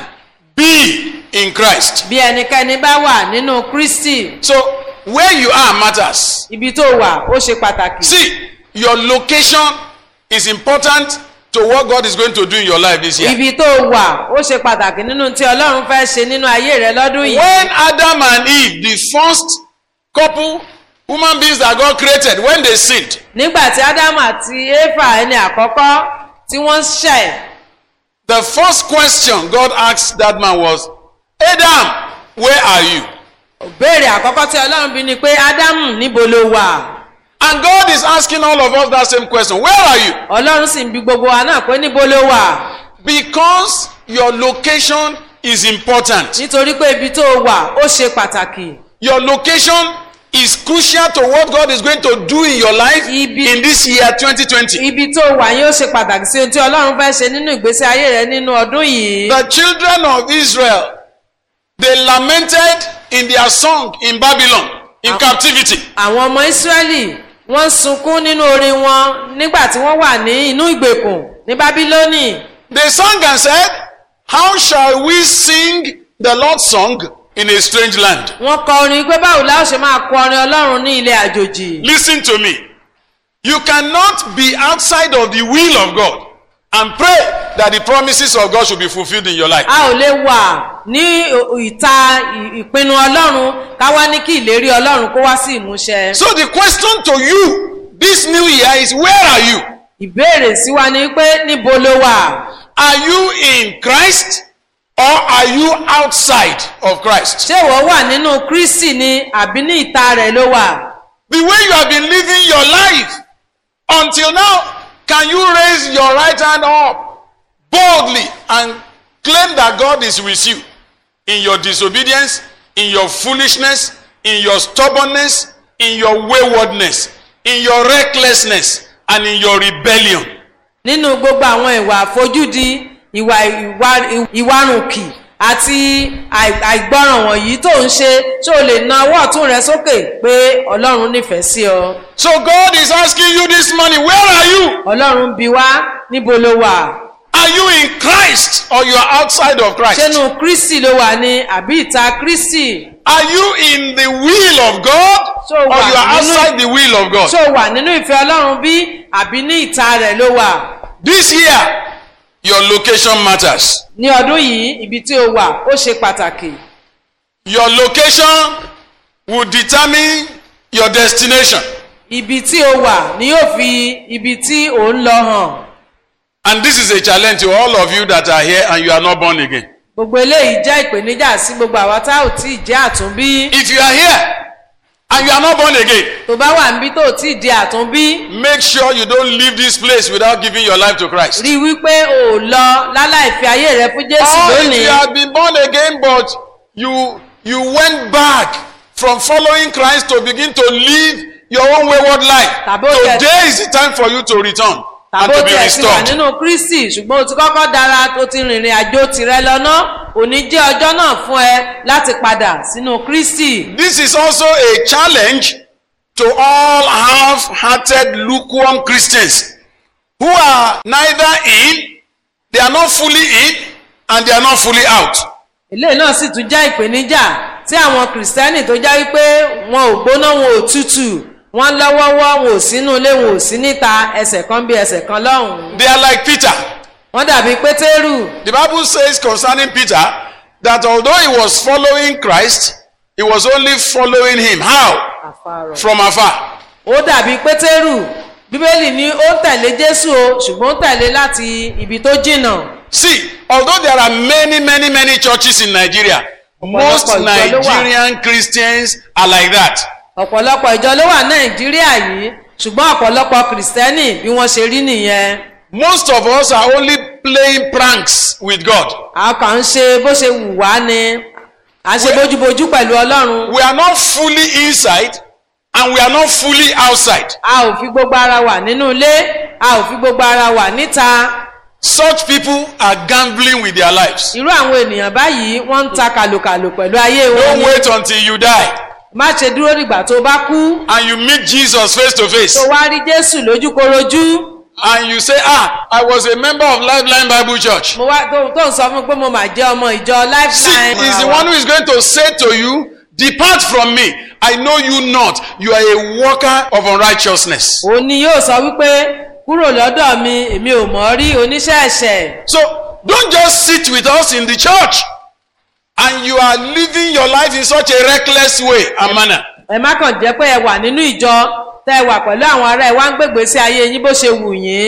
be in Christ. bí ẹnikẹ́ni bá wà nínú kristi So, where you are matters. ibi tó wà ó ṣe pàtàkì See, your location is important to what God is going to do in your life this year. ibi tó wà ó ṣe pàtàkì nínú tí ọlọ́run fẹ́ ṣe nínú ayé rẹ lọ́dún yìí When Adam and Eve, the first couple human beings that God created, when they sinned, nígbà tí ádámù àti éfà ẹni àkọ́kọ́ tí wọ́n ń ṣẹ̀ The first question God asked that man was, Adam, where are you? béèrè àkọ́kọ́ tí ọlọ́run bí ni pé ádámù níbo ló wà And God is asking all of us that same question. Where are you? ọlọ́run sì ń bi gbogbo wa náà pé níbo ló wà Because your location is important. nítorí pé ibi tó wà ó ṣe pàtàkì Your location is crucial to what God is going to do in your life Ibi- in this year 2020. ibi tó wà yóò ṣe pàtàkì sí ohun tí ọlọ́run fẹ́ ṣe nínú ìgbésí ayé rẹ nínú ọdún yìí The children of Israel, they lamented in their song in Babylon, in captivity. àwọn ọmọ ìsírẹ́lì wọ́n sunkún nínú orin wọn nígbà tí wọ́n wà ní inú ìgbèkùn ní bábílónì They sang and said, How shall we sing the Lord's song in a strange land? wọ́n kọ orin pé báwo la ó ṣe máa kọ orin ọlọ́run ní ilẹ̀ àjòjì Listen to me. You cannot be outside of the will of God and pray that the promises of God should be fulfilled in your life. a ò lè wà ní ìta ì- ìpinnu ọlọ́run ká wá ní kí ìlérí ọlọ́run kó wá sí ìmúṣẹ. So the question to you this new year is where are you? ìbéèrè sí wa ni pé níbo ló wà Are you in Christ or are you outside of Christ? ṣé ìwọ wà nínú kristi ni àbí ní ìta rẹ̀ ló wà. The way you have been living your life until now, can you raise your right hand up boldly and claim that God is with you in your disobedience, in your foolishness, in your stubbornness, in your waywardness, in your recklessness, and in your rebellion? nínú gbogbo àwọn ìwà àfojúdi ìwà ìwà- ìwarùnkì àti àì- àìgbọràn wọ̀nyí tó ń ṣe ṣé o lè na ọwọ́ ọ̀tún rẹ sókè pé ọlọ́run nífẹ̀ẹ́ sí ọ. So God is asking you this morning, where are you? ọlọ́run bi wá níbo ló wà. Are you in Christ or you are outside of Christ? ṣénu kristi ló wà ní àbí ìta kristi. Are you in the will of God So or what? you are Nínú- outside the will of God? ṣé o wà nínú ìfẹ́ ọlọ́run bí àbí ní ìta rẹ̀ ló wà. This year, your location matters. ní ọdún yìí ibi tí o wà ó ṣe pàtàkì. Your location will determine your destination. ibi tí o wà ni yóò fi ibi tí ò ń lọ hàn. And this is a challenge to all of you that are here and you are not born again. gbogbo eléyìí jẹ́ ìpèníjà sí gbogbo àwa tá ò tí ì jẹ́ àtúnbí. If you are here and you are not born again, tó bá wà níbi tó ò tí ì di àtúnbí. make sure you don't leave this place without giving your life to Christ. rí i wípé o ò lọ láláì fi ayé rẹ fún jésù Or if lónìí. you have been born again but you you went back from following Christ to begin to live your own wayward life. Tàbí ó jẹ́- Today is the time for you to return and tàbó to be tiẹ̀ ti wà restored. nínú kristi ṣùgbọ́n o ti kọ́kọ́ dára tó ti rìnrìn àjò tirẹ̀ lọ́nà òní jẹ́ ọjọ́ náà fún ẹ láti padà sínú kristi. This is also a challenge to all half-hearted lukewarm Christians who are neither in, they are not fully in, and they are not fully out. eléyìí náà sì tún jẹ́ ìpèníjà tí àwọn kìrìsìtẹ́nì tó jẹ́ wípé wọn ò gbóná wọn ò tútù wọn lọ́wọ́wọ́ wọn ò sínú ilé wọn ò sí níta ẹsẹ̀ kan bí ẹsẹ̀ kan lọ́hùn-ún. They are like Peter. wọ́n dàbí pétérù The Bible says concerning Peter that although he was following Christ, he was only following him. How? From afar. ó dàbí pétérù bíbélì ní ó ń tẹ̀lé jésù o ṣùgbọ́n ó ń tẹ̀lé láti ibi tó jìnnà. See, although there are many, many, many churches in Nigeria, most ìjọ ló wà. Nigerian Christians are like that. ọ̀pọ̀lọpọ̀ ìjọ ló wà nàìjíríà yìí ṣùgbọ́n ọ̀pọ̀lọpọ̀ kìrìsìtẹ́nì bí wọ́n ṣe rí nìyẹn. Most of us are only playing pranks with God. a kàn ń ṣe bó ṣe wù wá ni à ń ṣe bójúbójú pẹ̀lú ọlọ́run. We are not fully inside and we are not fully outside. a ò fi gbogbo ara wà nínú ilé a ò fi gbogbo ara wà níta. Such people are gambling with their lives. irú àwọn ènìyàn báyìí wọ́n ń ta kàlòkàlò pẹ̀lú ayé wọn Don't ni. wait until you die má ṣe dúró dìgbà tó bá kú and you meet Jesus face to face. tó wá rí jésù lójúkorojú. and you say, Ah, I was a member of Lifeline Bible Church. mo wá tó tó ń sọ fún mi pé mo mà jẹ́ ọmọ ìjọ See, lifeline. he's the one who is going to say to you, Depart from me. I know you not. You are a worker of unrighteousness. òun ni yóò sọ wípé kúrò lọ́dọ̀ mi èmi ò mọ̀ rí oníṣẹ́ ẹ̀ṣẹ̀. So don't just sit with us in the church and you are living your life in such a reckless way and manner. ẹ má kàn jẹ́ pé ẹ wà nínú ìjọ tẹ́ ẹ wà pẹ̀lú àwọn ará ẹ wá ń gbègbè sí ayé yín bó ṣe wù yín.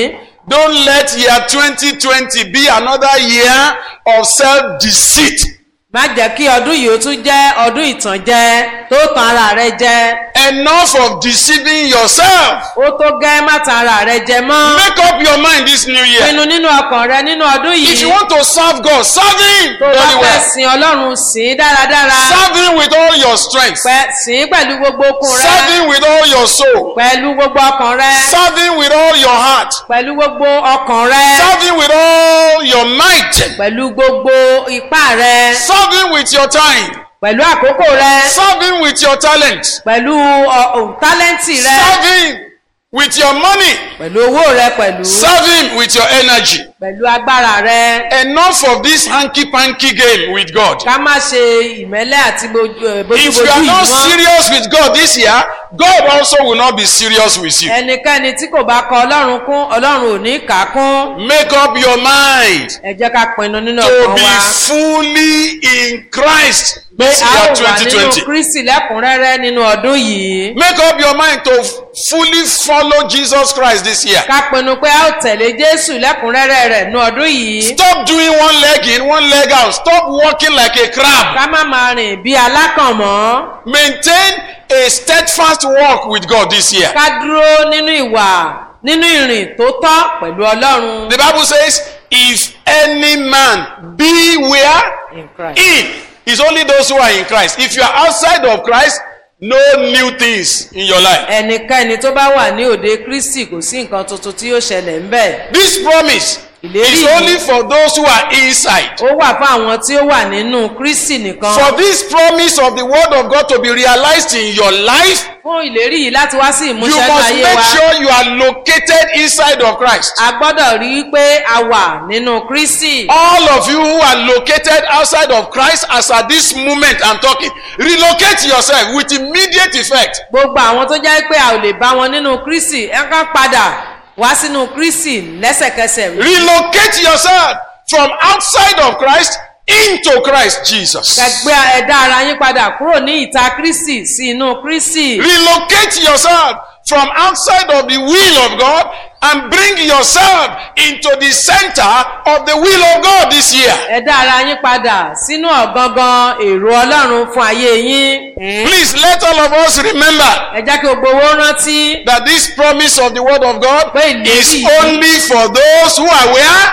Don't let year 2020 be another year of self-deceit. má jẹ́ kí ọdún yìí ó tún jẹ́ ọdún ìtànjẹ tó tan ara rẹ jẹ Enough of deceiving yourself. ó tó gẹ́ má tan ara rẹ jẹ mọ́ Make up your mind this new year. pinnu nínú ọkàn rẹ nínú ọdún If you yìí want to serve God, serve Him tó bá very fẹ́ well. sin ọlọ́run sìn ín dáradára Serve Him with all your strength. pẹ́ sìn ín pẹ̀lú gbogbo okun rẹ Serve Him with all your soul. pẹ̀lú gbogbo ọkàn rẹ Serve Him with all your heart. pẹ̀lú gbogbo ọkàn rẹ Serve Him with all your might. pẹ̀lú gbogbo ipá rẹ Serve Him with your time. pẹ̀lú àkókò rẹ Serve Him with your talent. pẹ̀lú ọ- ọ- tálẹ́ǹtì rẹ Serve Him with your money. pẹ̀lú owó rẹ pẹ̀lú Serve Him with your energy. pẹ̀lú agbára rẹ Enough of this hanky-panky game with God. ká má ṣe ìmẹ́lẹ́ àti bojú- eh, If bójúbójú you are yìí not mọ́ serious with God this year, God also will not be serious with you. ẹnikẹ́ni tí kò bá kọ ọlọ́run kún ọlọ́run ò ní kà á kún Make up your mind ẹ jẹ́ ká pinnu nínú to ọkàn be wa fully in Christ pé this a year ó wà nínú 2020. kristi lẹ́kùnrẹ́rẹ́ nínú ọdún yìí Make up your mind to fully follow Jesus Christ this year. ká pinnu pé a ó tẹ̀lé jésù lẹ́kùnrẹ́rẹ́ rẹ̀ nínú ọdún yìí Stop doing one leg in, one leg out. Stop walking like a crab. ká má máa rìn bí alákàn mọ́ Maintain a steadfast walk with God this year. ká dúró nínú ìwà nínú ìrìn tó tọ́ pẹ̀lú ọlọ́run The Bible says, if any man be where? in Christ. In. It's only those who are in Christ. If you are outside of Christ, no new things in your life. ẹnikẹ́ni tó bá wà ní òde kristi kò sí nǹkan tuntun tí yóò ṣẹlẹ̀ ńbẹ̀ This promise Ìlérí is yìí. only for those who are inside. ó wà fún àwọn tí ó wà nínú kristi nìkan For this promise of the word of God to be realized in your life, fún ìlérí yìí láti wá sí you ìmúṣẹ must láyé make wa sure you are located inside of Christ. a gbọ́dọ̀ rí i pé a wà nínú kristi All of you who are located outside of Christ, as at this moment I'm talking, relocate yourself with immediate effect. gbogbo àwọn tó jẹ́ pé a ò lè bá wọn nínú kristi ẹ kàn padà wá sínú kristi lẹ́sẹ̀kẹsẹ̀ Relocate yourself from outside of Christ into Christ Jesus. gbẹgbẹ́ ẹ̀dá ara yín padà kúrò ní ìta kristi sí inú kristi Relocate yourself from outside of the will of God and bring yourself into the center of the will of God this year. ẹ̀dá ara yín padà sínú ọ̀gangan èrò ọlọ́run fún ayé yín Please let all of us remember ẹ jẹ́ kí gbogbo owó rántí that this promise of the word of God Pé ìlérí is yìí- only for those who are where?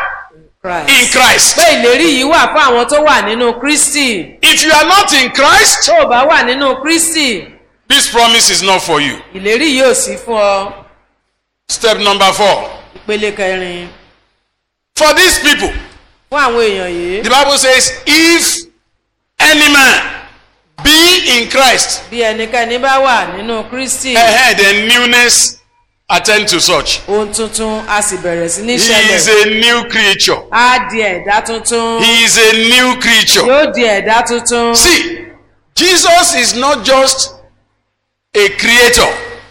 In Christ. Christ. pé ìlérí yìí wà fún àwọn tó wà nínú kristi If you are not in Christ, tó o bá wà nínú kristi this promise is not for you. ìlérí yìí ò sí fún ọ Step number four. ìpele kẹrin For these people, fún àwọn èèyàn yìí the Bible says, if any man be in Christ, bí ẹnikẹ́ni bá wà nínú kristi ahead then newness attend to such. ohun tuntun a sì bẹ̀rẹ̀ sí ní He is ṣẹlẹ̀ a new creature. á di ẹ̀dá tuntun He is a new creature. yóò di ẹ̀dá tuntun See, Jesus is not just a creator.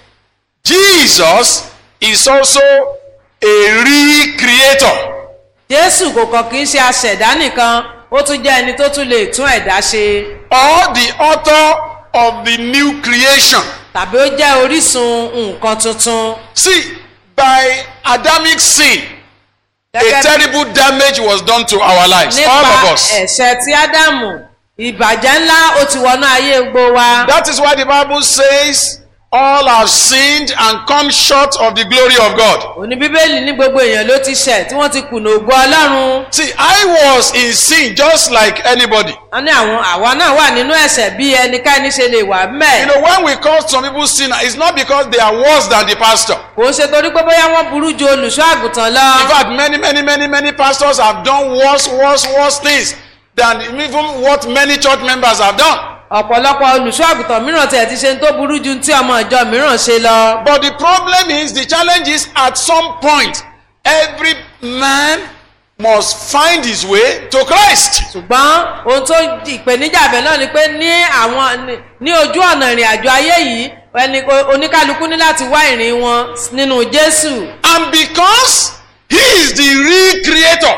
Jesus is also a recreator. jésù kò kàn kí ń ṣe aṣẹ̀dá nìkan ó tún jẹ́ ẹni tó tún lè tún ẹ̀dá ṣe Or the author of the new creation. tàbí ó jẹ́ orísun nǹkan tuntun See, by Adamic sin, a gẹ́gẹ́ terrible damage was done to our lives, all nípa of us. ẹ̀ṣẹ̀ tí ádámù ìbàjẹ́ ńlá ó ti wọnú ayé gbogbo wa That is why the Bible says, all have sinned and come short of the glory of God. òní bíbélì ní gbogbo èèyàn ló ti ṣẹ̀ tí wọ́n ti kùnà ògo ọlọ́run See, I was in sin just like anybody. wọ́n ní àwọn àwa náà wà nínú ẹ̀ṣẹ̀ bí ẹnikẹ́ni ṣe lè wà You mẹ́ know, when we call some people sinner, it's not because they are worse than the pastor. kò ń ṣe torí pé bóyá wọ́n burú ju olùṣọ́ àgùntàn lọ In fact, many, many, many, many pastors have done worse, worse, worse things than even what many church members have done. ọ̀pọ̀lọpọ̀ olùṣọ́ àgùntàn mìíràn tiẹ̀ ti ṣe ń tó burú ju tí ọmọ ìjọ mìíràn ṣe lọ But the problem is, the challenge is at some point, every man must find his way to Christ. ṣùgbọ́n ohun tó ìpèníjà bẹ̀ náà ni pé ní àwọn ní- ní ojú ọ̀nà ìrìn àjò ayé yìí ẹni oníkálukú ní láti wá ìrìn wọn nínú jésù And because he is the recreator,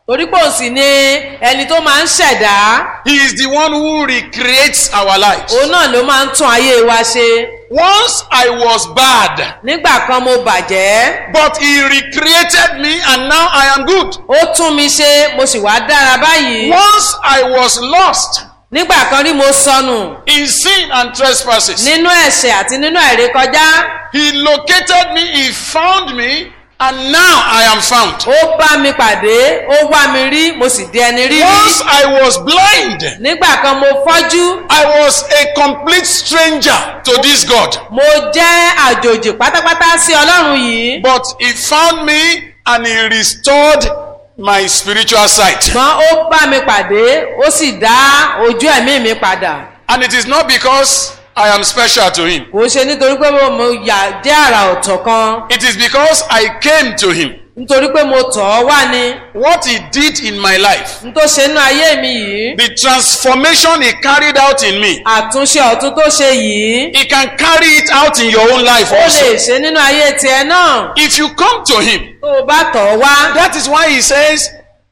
torí pé òun sì ni ẹni tó máa ń ṣẹ̀dá He is the one who recreates our lives. òun náà ló máa ń tún ayé wa ṣe Once I was bad, nígbà kan mo bàjẹ́ but He recreated me and now I am good. ó tún mi ṣe mo sì wá dára báyìí Once I was lost nígbà kan rí mo sọnù in sin and trespasses. nínú ẹ̀ṣẹ̀ àti nínú àìrékọjá He located me, He found me, and now I am found. ó bá mi pàdé ó wá mi rí mo sì di ẹni rí rí Once I was blind, nígbà kan mo fọ́jú I was a complete stranger to this God. mo jẹ́ àjòjì pátápátá sí ọlọ́run yìí But He found me and He restored my spiritual sight. ṣùgbọ́n ó bá mi pàdé ó sì dá ojú ẹ̀mí mi padà And it is not because I am special to Him, kò ṣe nítorí pé mo mo yà jẹ́ àrà ọ̀tọ̀ kan it is because I came to Him. nítorí pé mo tọ̀ ọ́ wá ni What He did in my life, n tó ṣe nínú ayé mi yìí the transformation He carried out in me, àtúnṣe ọ̀tún tó ṣe yìí He can carry it out in your own life ó also. lè ṣe nínú ayé tiẹ̀ náà If you come to Him, tó o bá tọ̀ ọ́ wá that is why He says,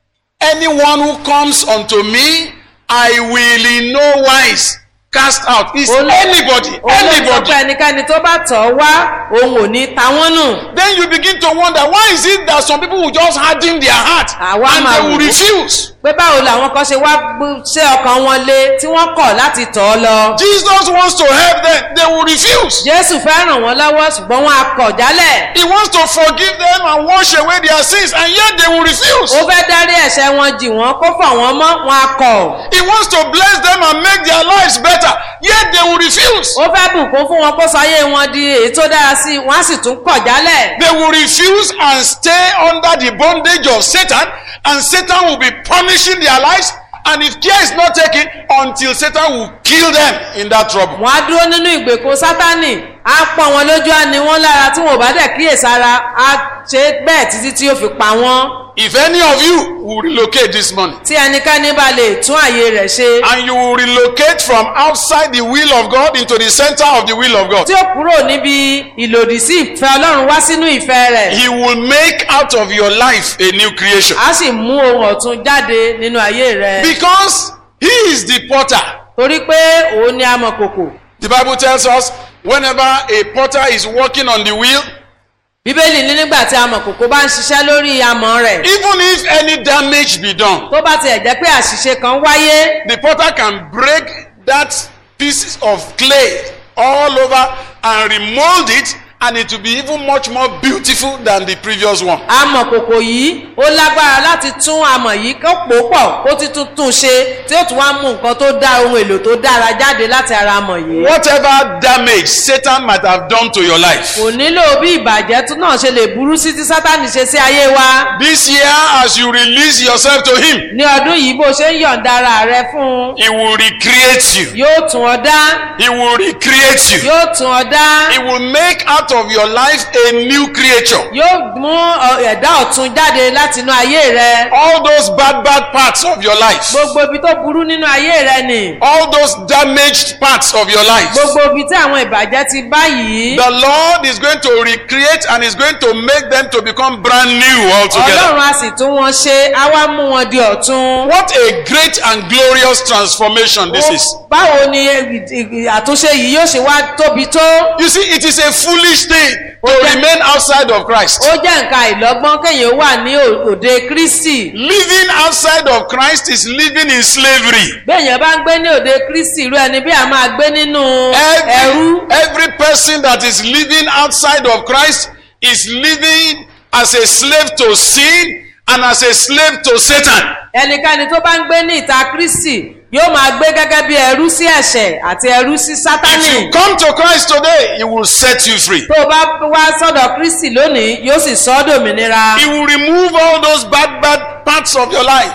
Anyone who comes unto me, I will in no wise cast out. It's Olú- anybody, òun ló sọ anybody. pé ẹnikẹ́ni tó bá tọ̀ ọ́ wá òun ò ní ta wọ́n nù Then you begin to wonder why is it that some people will just harden their heart Àwa and máa they will wò ó. refuse. pé báwo làwọn kan ṣe wá gbé- ṣe ọkàn wọn lé tí wọ́n kọ̀ láti tọ̀ ọ́ lọ. Jesus wants to help them, they will refuse. jésù fẹ́ ràn wọ́n lọ́wọ́ ṣùgbọ́n wọ́n á kọ̀ jálẹ̀. He wants to forgive them and wash away their sins, and yet they will refuse. ó fẹ́ dárí ẹ̀ṣẹ̀ wọn jì wọ́n kó fọ̀ wọ́n mọ́ wọn á kọ̀. He wants to bless them and make their lives better, yet they will refuse. ó fẹ́ bùkún fún wọn kó sọ ayé wọn di èyí tó dára sí i wọ́n á sì tún kọ̀ jálẹ̀. They will refuse and stay under the bondage of Satan, and Satan will be punishing their lives. And if care is not taken, until Satan will kill them in that trouble. wọ́n á dúró nínú ìgbèkùn sátánì á pọ́n wọn lójú á ní wọ́n lára tí wọn ò bá dẹ̀ kíyèsára á ṣe bẹ́ẹ̀ títí tí yóò fi pa wọ́n. If any of you will relocate this morning, tí ẹnikẹ́ni bá lè tún àyè rẹ̀ ṣe. and you will relocate from outside the will of God into the center of the will of God. tí ó kúrò níbi ìlòdì sí ìfẹ́ ọlọ́run wá sínú ìfẹ́ rẹ̀. He will make out of your life a new creation. a sì mú ohun ọ̀tun jáde nínú ayé rẹ̀. Because he is the potter. torí pé òun ni amọ̀kòkò. The Bible tells us whenever a potter is working on the wheel, bíbélì ní nígbà tí amọ̀kòkò bá ń ṣiṣẹ́ lórí amọ̀ rẹ̀. even if any damage be done, tó bá tiẹ̀ jẹ́ pé àṣìṣe kan wáyé. the potter can break that piece of clay all over and remold it and it will be even much more beautiful than the previous one. amọ̀kòkò yìí ó lágbára láti tún amọ̀ yìí kó pò pọ̀ kó ti tún tún ṣe tí ó tún wá mú nǹkan tó dá ohun èlò tó dára jáde láti ara amọ̀ yìí. Whatever damage Satan might have done to your life, kò nílò bí ìbàjẹ́ tún náà ṣe lè burú sí tí sátánì ṣe sí ayé wa. this year as you release yourself to him, ní ọdún yìí bó ṣe ń yọ̀ǹda ara rẹ fún un he will recreate you. yóò tún ọ dá He will recreate you. yóò tún ọ dá He will make out of your life a new creature. yóò mú ọ- ẹ̀dá ọ̀tun jáde láti inú ayé rẹ All those bad, bad parts of your life, gbogbo ibi tó burú nínú ayé rẹ nì all those damaged parts of your life, gbogbo ibi tí àwọn ìbàjẹ́ ti bá yìí the Lord is going to recreate and is going to make them to become brand new altogether. ọlọ́run a sì tún wọn ṣe á wá mú wọn di ọ̀tun. What a great and glorious transformation this is. báwo ni ì- ì- àtúnṣe yìí yóò ṣe wá tóbi tó You see, it is a foolish thing to remain outside of Christ. ó jẹ́ nǹkan àìlọ́gbọ́n kéèyàn wà ní ò- òde kristi Living outside of Christ is living in slavery. béèyàn bá ń gbé ní òde kristi irú ẹni bí a máa gbé nínú Every, ẹrú every person that is living outside of Christ is living as a slave to sin and as a slave to Satan. ẹnikẹ́ni tó bá ń gbé ní ìta kristi yóò máa gbé gẹ́gẹ́ bí ẹrú sí ẹ̀ṣẹ̀ àti ẹrú sí If sátánì you come to Christ today, He will set you free. tó o bá wá sọ́dọ̀ kristi lónìí yóò sì sọ ọ́ dòmìnira He will remove all those bad, bad parts of your life.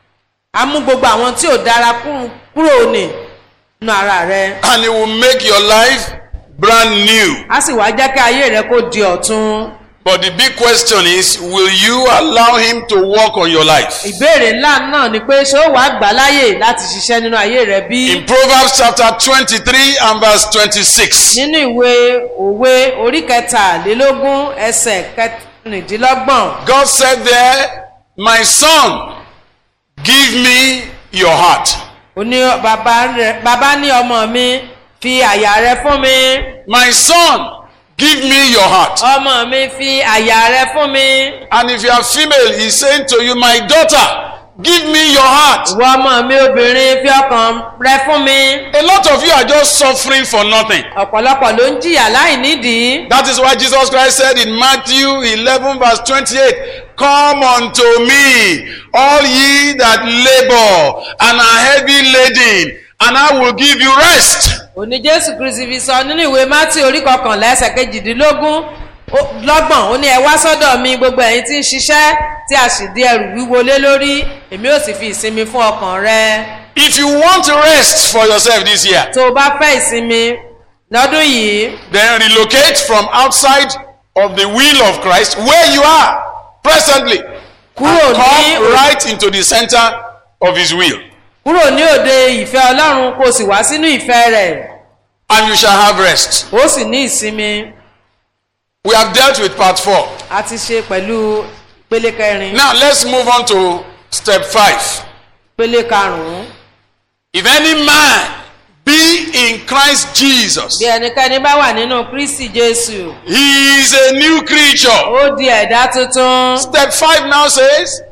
a mú gbogbo àwọn tí ò dára kúrò- kúrò ní nínú ara rẹ and He will make your life brand new. a sì wá jẹ́ kí ayé rẹ kó di ọ̀tun. But the big question is will you allow Him to work on your life? ìbéèrè ńlá náà ni pé ṣé ó wàá gbà láyè láti ṣiṣẹ́ nínú ayé rẹ bí. In Proverbs chapter 23 and verse 26, nínú ìwé òwe orí kẹtàlélógún ẹsẹ̀ kẹrìndínlọ́gbọ̀n God said there, My son, Give me your heart. ó ní bàbá rẹ̀ bàbá ní ọmọ mi fi àyà rẹ fún mi My son, give me your heart. ọmọ mi fi àyà rẹ fún mi And if you are female, he's saying to you, My daughter, give me your heart. ìwọ ọmọ mi obìnrin fi ọkàn rẹ fún mi A lot of you are just suffering for nothing. ọ̀pọ̀lọpọ̀ ló ń jìyà láì nídìí That is why Jesus Christ said in Matthew 11, verse 28, Come unto me, all ye that labor and are heavy laden, and I will give you rest. òní jésù kristi fi sọ nínú ìwé mátì orí kọkànlá ẹsẹ̀ kejìdínlógún ó- lọ́gbọ̀n ó ní ẹ wá sọ́dọ̀ mi gbogbo ẹ̀yin tí ń ṣiṣẹ́ tí a sì di ẹrù wíwo lé lórí èmi ò sì fi ìsinmi fún ọkàn rẹ If you want rest for yourself this year, tó o bá fẹ́ ìsinmi lọ́dún yìí then relocate from outside of the will of Christ where you are presently. kúrò and ní come right into the center of his will. kúrò ní òde ìfẹ́ ọlọ́run kó o sì wá sínú ìfẹ́ rẹ̀ And you shall have rest. ó sì ní ìsinmi We have dealt with part four. a ti ṣe pẹ̀lú pélé kẹrin Now let's move on to step five. pélé karùn-ún If any man be in Christ Jesus, bí ẹnikẹ́ni bá wà nínú kristi jésù he is a new creature. ó di ẹ̀dá tuntun. Step five now says,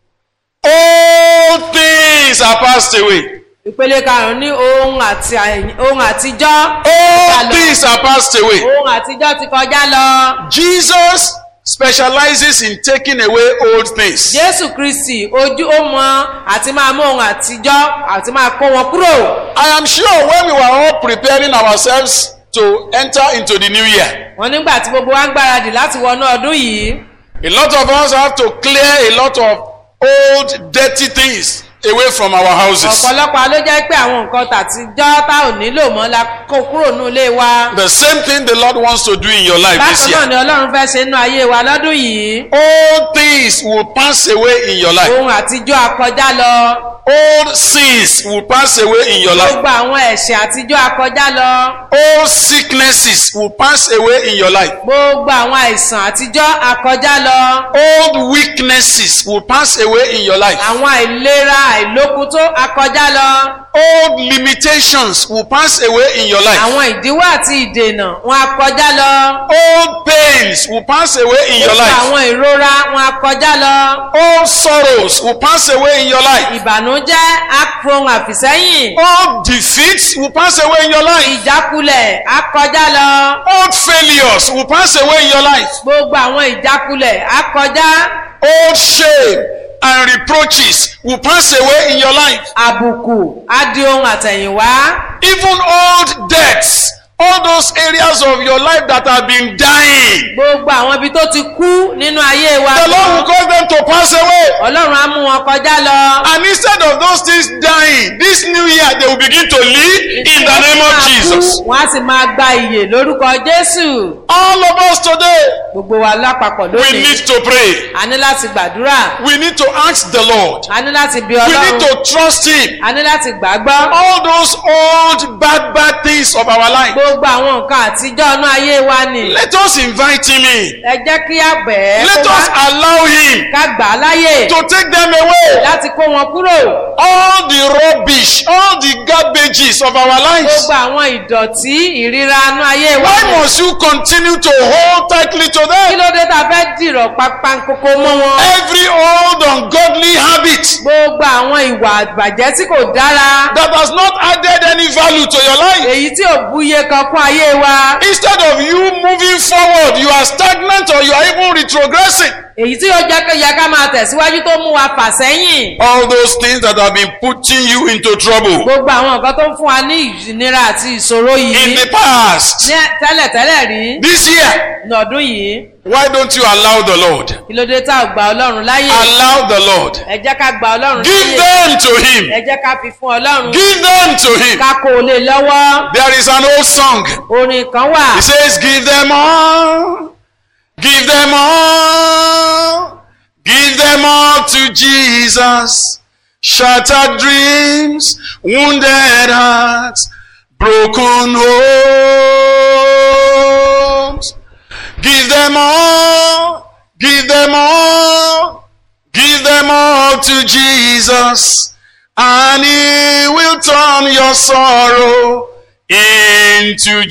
All things are passed away. ìpele karùnún ní ohun àti ohun àtijọ́ All things are passed away. ohun àtijọ́ ti kọjá lọ. Jesus specializes in taking away old things. jésù kristi ojú ó mọ àti máa mú ohun àtijọ́ àti máa kó wọn kúrò. I am sure when we were all preparing ourselves to enter into the new year, wọn nígbà tí gbogbo wa ń gbáradì láti wọnú ọdún yìí a lot of us have to clear a lot of old dirty things away from our houses. ọ̀pọ̀lọpọ̀ ló jẹ́ pé àwọn nǹkan tàtijọ́ tá ò nílò mọ́ la kó kúrò nínú ilé wa. The same thing the Lord wants to do in your life this bákan náà year. ni ọlọ́run fẹ́ ṣe nínú ayé wa lọ́dún yìí. Old things will pass away in your life. ohun àtijọ́ akọjá lọ. Old sins will pass away in your life. gbogbo àwọn ẹ̀ṣẹ̀ àtijọ́ akọjá lọ. Old sicknesses will pass away in your life. gbogbo àwọn àìsàn àtijọ́ akọjá lọ. Old weaknesses will pass away in your life. àwọn àìlera àìlókun tó akọjá lọ. Old limitations will pass away in your life. àwọn ìdíwọ́ àti ìdènà wọn akọjá lọ. Old pains will pass away in your gbogbo life. àwọn ìrora wọn akọjá lọ. Old sorrows will pass away in your life. ìbànújẹ́ akrohun àfìsẹ́yìn. Old defeats will pass away in your life. ìjákulẹ̀ akọjá lọ. Old failures will pass away in your life. gbogbo àwọn ìjákulẹ̀ akọjá. Old shame and reproaches will pass away in your life. àbùkù adi ohun àtẹ̀yìnwá. Even old debts, all those areas of your life that have been dying, gbogbo àwọn ibi tó ti kú nínú ayé wa. the Lord will cause them to pass away. ọlọ́run á mú wọn kọjá lọ. And instead of those things dying, this new year they will begin to live in the name of Jesus. wọ́n á sì máa gba ìyè lórúkọ jésù. All of us today, gbogbo wa lápapọ̀ we lónìí. need to pray. a ní láti gbàdúrà. We need to ask the Lord. a ní láti bí We need ọlọ́run. to trust Him. a ní láti gbàgbọ́. All those old bad, bad things of our life, gbogbo àwọn nǹkan àtijọ́ inú ayé wa ni. let us invite Him in. ẹ jẹ́ kí á bẹ̀ ẹ́ Let kó us wá allow Him ká gbà á láyè to take them away. láti kó wọn kúrò. All the rubbish, all the garbages of our lives. gbogbo àwọn ìdọ̀tí ìríra inú ayé wa Why ni. must you continue to hold tightly to kí them? ló dé tá a fẹ́ dìrọ̀ pápánkókó mọ́ wọn. Every old ungodly habit gbogbo àwọn ìwà àgbàjẹ́ tí kò dára. that has not added any value to your life. èyí tí ò búyé kan kún ayé wa. Instead of you moving forward, you are stagnant or you are even retrogressing. èyí tí ó jẹ́ kó yẹ ká máa tẹ̀síwájú tó mú wa fà sẹ́yìn. All those things that have been putting you into trouble gbogbo àwọn nǹkan tó ń fún wa ní ìnira àti ìṣòro in yìí the past, ní tẹ́lẹ̀tẹ́lẹ̀ rí this year, lọ́dún yìí why don't you allow the Lord? kí ló dé tá ò gba ọlọ́run láyè. Allow the Lord. ẹ jẹ́ ká gba ọlọ́run Give láyè. them to Him. ẹ jẹ́ ká fi fún ọlọ́run. Give them to Him. ká kó o lè lọ́wọ́. There is an old song. orin kan wà. It says, Give them all. Give them all. Give them all to Jesus. Shattered dreams, wounded hearts, broken homes. Give them all. Give them all. Give them all to Jesus, and He will turn your sorrow into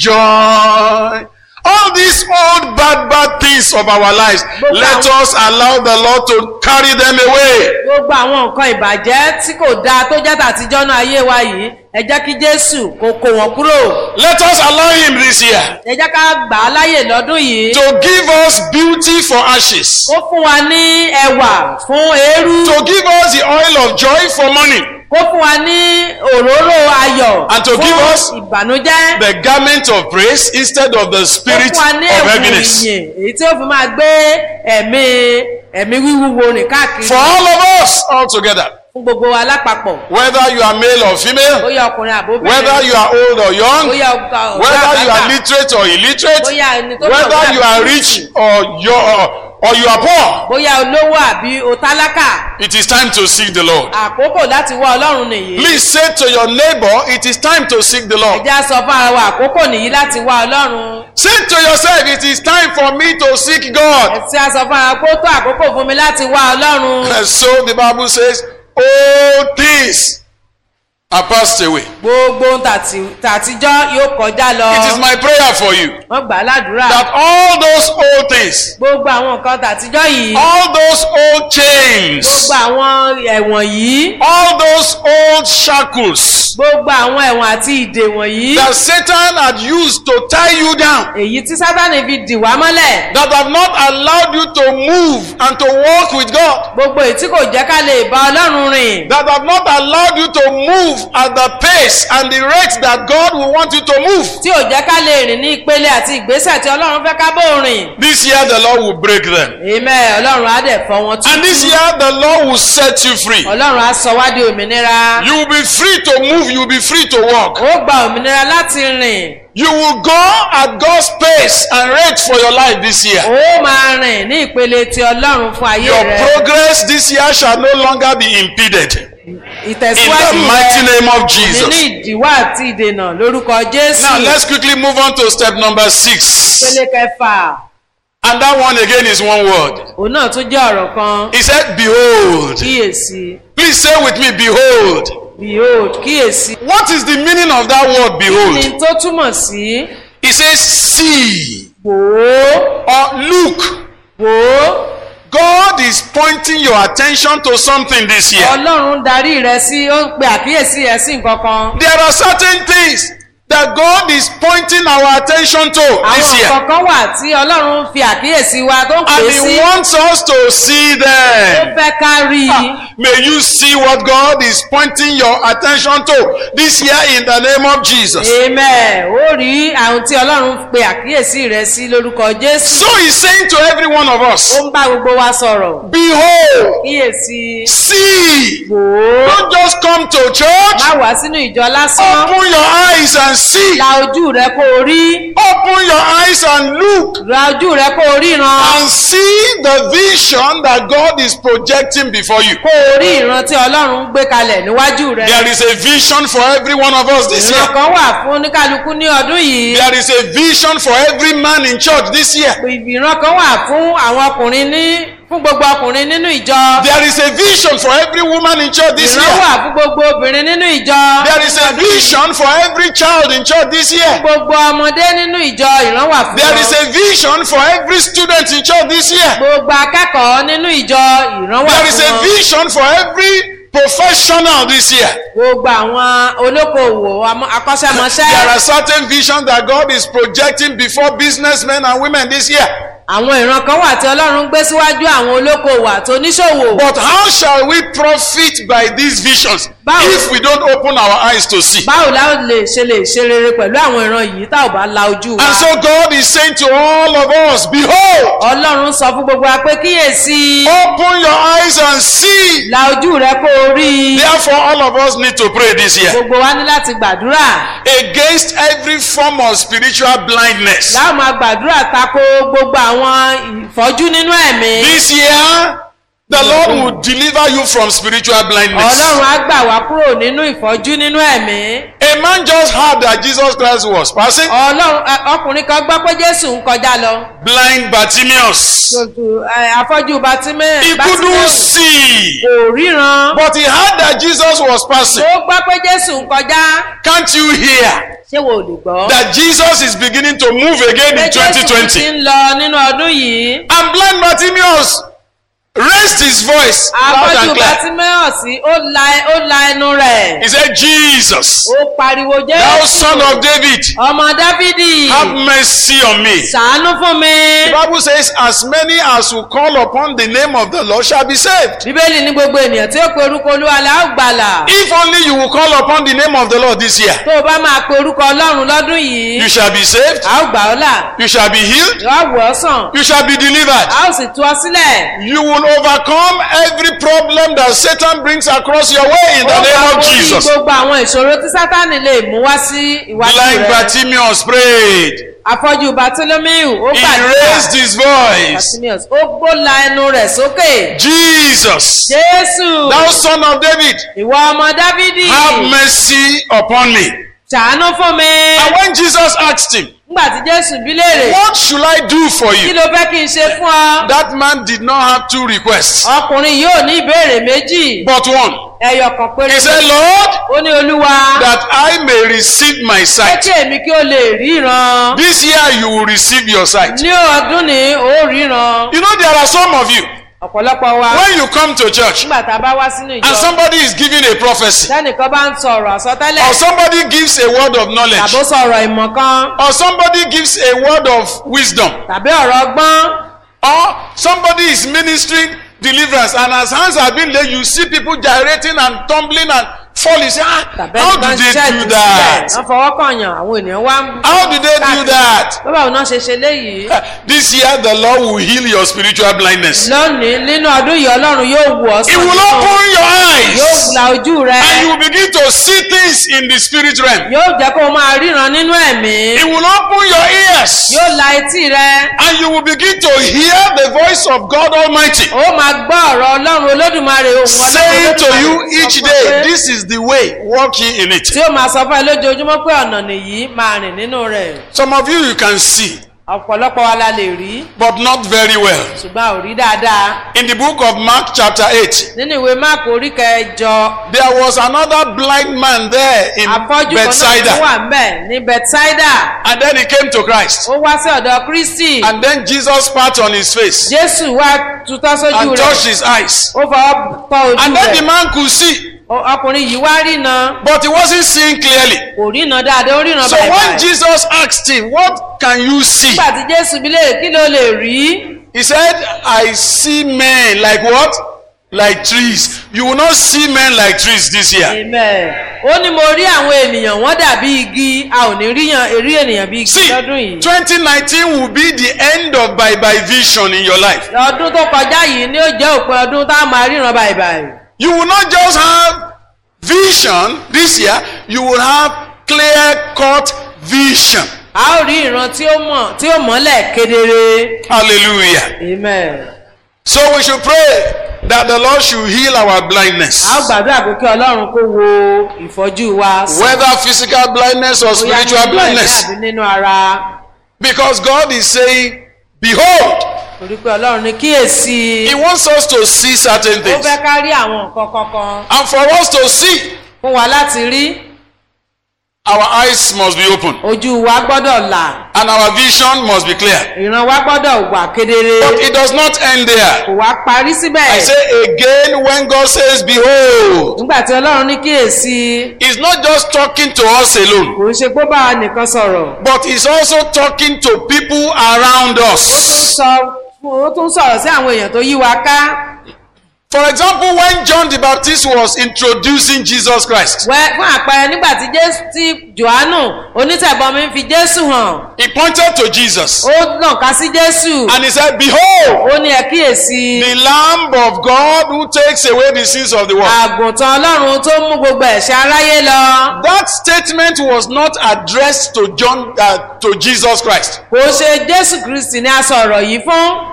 joy. All these old bad, bad things of our lives, let us allow the Lord to carry them away. gbogbo àwọn nǹkan ìbàjẹ́ tí kò dáa tó jẹ́ tàtijọ́ náà ayé wa yìí ẹ jẹ́ kí jésù kó kó wọn kúrò Let us allow Him this year ẹ jẹ́ ká gbà á láyè lọ́dún yìí to give us beauty for ashes, kó fún wa ní ẹwà fún eérú to give us the oil of joy for money, kó fún wa ní òróró ayọ̀ And to fún give us ìbànújẹ́ the garment of praise instead of the kó spirit fún wa ní of ẹ̀wù heaviness. ìyìn èyí tí ó fi máa gbé ẹ̀mí ẹ̀mí wíwúwo rìn káàkiri For all of us all together, fún gbogbo wa lápapọ̀ whether you are male or female, bóyá ọkùnrin àbóbìnrin whether you are old or young, bóyá ọgbà whether you are literate or illiterate, bóyá ẹni tó whether you are rich or you are, or you are poor, bóyá olówó àbí otálákà it is time to seek the Lord. àkókò láti wá ọlọ́run nìyí. Please say to your neighbor, it is time to seek the Lord. ẹja sọ fún ara wa àkókò nìyí láti wá ọlọ́run. Say to yourself, it is time for me to seek God. ẹtí a sọ fún ara pé ó tó àkókò fún mi láti wá ọlọ́run. And so the Bible says, all things are passed away. gbogbo ohun tàti- tàtijọ́ yóò kọjá lọ. It is my prayer for you wọ́n gbà á ládùúrà. that all those old things, gbogbo àwọn nǹkan tàtijọ́ yìí. all those old chains, gbogbo àwọn ẹ̀wọ̀n yìí. all those old shackles gbogbo àwọn ẹ̀wọ̀n àti ìdè wọ̀nyí. that Satan had used to tie you down, èyí tí sátani fi dì wá mọ́lẹ̀. that have not allowed you to move and to walk with God, gbogbo èyí tí kò jẹ́ ká lè bá ọlọ́run rìn. that have not allowed you to move at the pace and the rate that God will want you to move. tí ò jẹ́ ká lè rìn ní ìpele àti ìgbésẹ̀ tí ọlọ́run fẹ́ ká bó rìn. This year the Lord will break them. Amen. Ọlọ́run á dẹ̀ fọ́ wọn And this tútù. year the Lord will set you free. Ọlọ́run á sọ wá di òmìnira. You will be free to move, you will be free to walk. Ó gba òmìnira láti rìn. You will go at God's pace and rate for your life this year. Ó máa rìn ní ìpele ti Ọlọ́run fún ayé Your rẹ. progress this year shall no longer be impeded. In Ìtẹ̀síwájú the mighty rẹ name of nínú Jesus. ìdíwọ́ àti ìdènà lórúkọ Jésù. Now let's quickly move on to step number six. Ìpele kẹfà. And that one again is one word. Òun náà tún jẹ́ ọ̀rọ̀ kan. He said, Behold. Kíyèsí. Please say with me, Behold. Behold. Kíyèsí. What is the meaning of that word, Kí behold? ni tó túmọ̀ sí? He says, See Wò ó. or look. Wò ó. God is pointing your attention to something this year. Ọlọ́run darí rẹ sí ó ń pe àkíyèsí rẹ sí nǹkan kan. There are certain things that God is pointing our attention to this Àwọn year. nǹkan kan wà tí Ọlọ́run fi àkíyèsí wa tó ń pè And é He sí. wants us to see Ó them. fẹ́ ká rí i. May you see what God is pointing your attention to this year in the name of Jesus. Amen. Ó rí àwọn tí Ọlọ́run pe àkíyèsí rẹ sí lórúkọ Jésù. So He's saying to every one of Ó us, ń bá gbogbo wa sọ̀rọ̀. Behold, Kíyèsí. see. Wò ó. Don't just come to church. Má wá sínú ìjọ lásán. Open your eyes and see. La ojú rẹ kó o rí. Open your eyes and look. La ojú rẹ kó o ríran. and see the vision that God is projecting before you. Kó o rí ìran tí Ọlọ́run ń gbé kalẹ̀ níwájú rẹ. There is a vision for every one of us this Ìran year. kan wà fún oníkálukú ní ọdún yìí. There is a vision for every man in church this year. ìran kan wà fún àwọn ọkùnrin ní fún gbogbo ọkùnrin nínú ìjọ. There is a vision for every woman in church this ìran year. wà fún gbogbo obìnrin nínú ìjọ. There is a vision for every child in church this year. gbogbo ọmọdé nínú ìjọ ìran wà fún There is wọn. a vision for every student in church this year. gbogbo akẹ́kọ̀ọ́ nínú ìjọ ìran wà There is fún a wọn. vision for every professional this year. gbogbo àwọn olókoòwò àmọ́- There akọ́ṣẹ́mọṣẹ́. are certain visions that God is projecting before businessmen and women this year. àwọn ìran kan wà tí ọlọ́run gbé síwájú àwọn olókoòwò àti oníṣòwò. But how shall we profit by these visions Báwo? if we don't open our eyes to see? báwo la ó lè ṣe lè ṣe rere pẹ̀lú àwọn ìran yìí tá ò bá la ojú wa. And so God is saying to all of us, Behold, ọlọ́run sọ fún gbogbo wa pé kíyèsí open your eyes and see. la ojú rẹ kó o rí i. Therefore, all of us need to pray this year gbogbo wa ní láti gbàdúrà against every form of spiritual blindness. láwọn máa gbàdúrà tako gbogbo àwọn ìfọ́jú nínú ẹ̀mí. This year, The Lord will deliver you from spiritual blindness. ọlọ́run á gbà wá kúrò nínú ìfọ́jú nínú ẹ̀mí A man just heard that Jesus Christ was passing. ọlọ́run ẹ, ọkùnrin kan gbọ́ pé jésù ń kọjá lọ Blind Bartimaeus. Tòtò, ẹ, afọ́jú batimẹ́ He couldn't see. kò ríran But he heard that Jesus was passing. ó gbọ́ pé jésù ń kọjá Can't you hear ṣé wo ò lè gbọ́ that Jesus is beginning to move again pé in jésù ti 2020? ń lọ nínú ọdún yìí And blind Bartimaeus raised his voice loud afọ́jú and clear. batimẹ́ sí ó la ó la ẹnu rẹ̀ He said, Jesus, ó pariwo thou jésù son of David, ọmọ dávidi have mercy on me. ṣàánú fún mi. The Bible says, as many as will call upon the name of the Lord shall be saved. bíbélì ní gbogbo ènìyàn tí ó pe orúkọ olúwa la ó gbàlà If only you will call upon the name of the Lord this year, tó o bá máa pe orúkọ ọlọ́run lọ́dún yìí you shall be saved, a ó gbà ọ́ là you shall be healed, yóò wọ̀ ọ́ sàn you shall be delivered. a ó sì tú ọ sílẹ̀. You will overcome every problem that Satan brings across your way in the Ó name máa of borí Jesus. gbogbo àwọn ìṣòro tí sátánì lè mú wá sí iwájú Blind rẹ̀. Bartimaeus prayed. afọ́jú bartolomeu ó He gbàdúrà raised his voice. Bartimaeus, ó gbóla ẹnu rẹ̀ sókè. Jesus, jésù thou son of David, ìwọ ọmọ dávidi have mercy upon me. ṣàánú fún mi. And when Jesus asked him, nígbà tí jésù bí léèrè What should I do for kí you? ló fẹ́ kí n ṣe fún ọ. That man did not have two requests, ọkùnrin yóò ní ìbéèrè méjì but one. ẹyọ kan péré He said, Lord, ó ní olúwa that I may receive my pé sight. kí èmi kí ó lè ríran This year you will receive your sight. ní ọdún ní ó ríran You know, there are some of you, ọ̀pọ̀lọpọ̀ wa when you come to church nígbà tá a bá wá sínú and ìjọ somebody is giving a prophecy, sẹ́nìkan bá ń sọ̀rọ̀ àsọtẹ́lẹ̀ or somebody gives a word of knowledge, tàbí ó sọ̀rọ̀ ìmọ̀ kan or somebody gives a word of wisdom, tàbí ọ̀rọ̀ ọgbọ́n or somebody is ministering deliverance and as hands have been laid you see people gyrating and tumbling and falling say ah tàbí how ẹnìkan do they ṣiṣẹ́ do ìtúsílẹ̀ that wọ́n fọwọ́ kànyàn àwọn ènìyàn wá ń how do they do that bábà òun náà ṣe ṣe léyìí this year the lord will heal your spiritual blindness lónìí nínú ọdún yìí ọlọ́run yóò wù ọ́ he will open your yóò eyes la ojú rẹ and you will begin to see things in the spirit realm yóò jẹ́ kó o máa ríran nínú ẹ̀mí he will open your ears yóò la etí rẹ and you will begin to hear the voice of god almighty ó máa gbọ́ ọ̀rọ̀ ọlọ́run olódùmarè ohun ọlọ́run saying to you Olódùmarè each sọ fún ọ day pé- this is the way walk ye in it tí ó máa sọ fún ẹ lójoojúmọ́ pé ọ̀nà nìyí máa rìn nínú rẹ̀ some of you you can see ọ̀pọ̀lọpọ̀ wa la lè rí but not very well ṣùgbọ́n a ò rí dáadáa In the book of Mark, chapter 8, nínú ìwé máàkù orí kẹjọ there was another blind man there in afọ́jú kan náà tó Bethsaida. wà ń bẹ̀ ní bethsaida And then he came to Christ. ó wá sí ọ̀dọ̀ kristi And then Jesus spat on his face jésù wá tutọ́ sójú and rẹ̀ touched his eyes. ó fọwọ́ tọ́ ojú And then the rẹ̀ man could see, Ọ- ọkùnrin yìí wá rína but he wasn't seeing clearly. kò rína dáadáa ó rína So when báyìí Jesus asked him, What can you see? nígbà tí jésù bí léèrè kí ló lè rí He said, I see men like what? Like trees. You will not see men like trees this year. amen ó ní mo rí àwọn ènìyàn wọ́n dàbí igi a ò ní ríyan rí ènìyàn bí igi See, lọ́dún yìí 2019 will be the end of bye bye vision in your life. ọdún tó kọjá yìí ni ó jẹ́ òpin ọdún tá a máa ríran báyìí báyìí You will not just have vision this year, you will have clear cut vision. a ó rí ìran tí ó mọ̀ tí ó mọ́lẹ̀ kedere Hallelujah. amen So we should pray that the Lord should heal our blindness. a ó gbàdúrà pé kí ọlọ́run kó wo ìfọ́jú wa sàn. Whether physical blindness or Bóyá spiritual nínú ẹ̀mí blindness. àbí nínú ara Because God is saying, Behold, torí pé ọlọ́run ní kíyèsí He wants us to see certain ó things. fẹ́ ká rí àwọn nǹkan kankan And for us to see, fún wa láti rí our eyes must be open. ojú wa gbọ́dọ̀ là And our vision must be clear. ìran wa gbọ́dọ̀ wà kedere But it does not end there. kò wá parí síbẹ̀ I say again, when God says, Behold, nígbà tí ọlọ́run ní kíyèsí He's not just talking to us alone, kò ń ṣe pé bá wa nìkan sọ̀rọ̀ but He's also talking to people around ó tún us. sọ ó tún sọ̀rọ̀ sí àwọn èèyàn tó yí wa ká For example, when John the Baptist was introducing Jesus Christ, Wẹ́- fún àpẹẹrẹ nígbà tí jésù tí johannu onítẹ̀bọmi ń fi jésù hàn he pointed to Jesus ó nàka sí jésù and he said, Behold, ó ní ẹ kíyèsí the Lamb of God who takes away the sins of the world. àgùntàn ọlọ́run tó mú gbogbo ẹ̀ṣẹ̀ aráyé lọ That statement was not addressed to John, uh, to Jesus Christ. kò ṣe jésù kristi ní aṣọ ọ̀rọ̀ yìí fún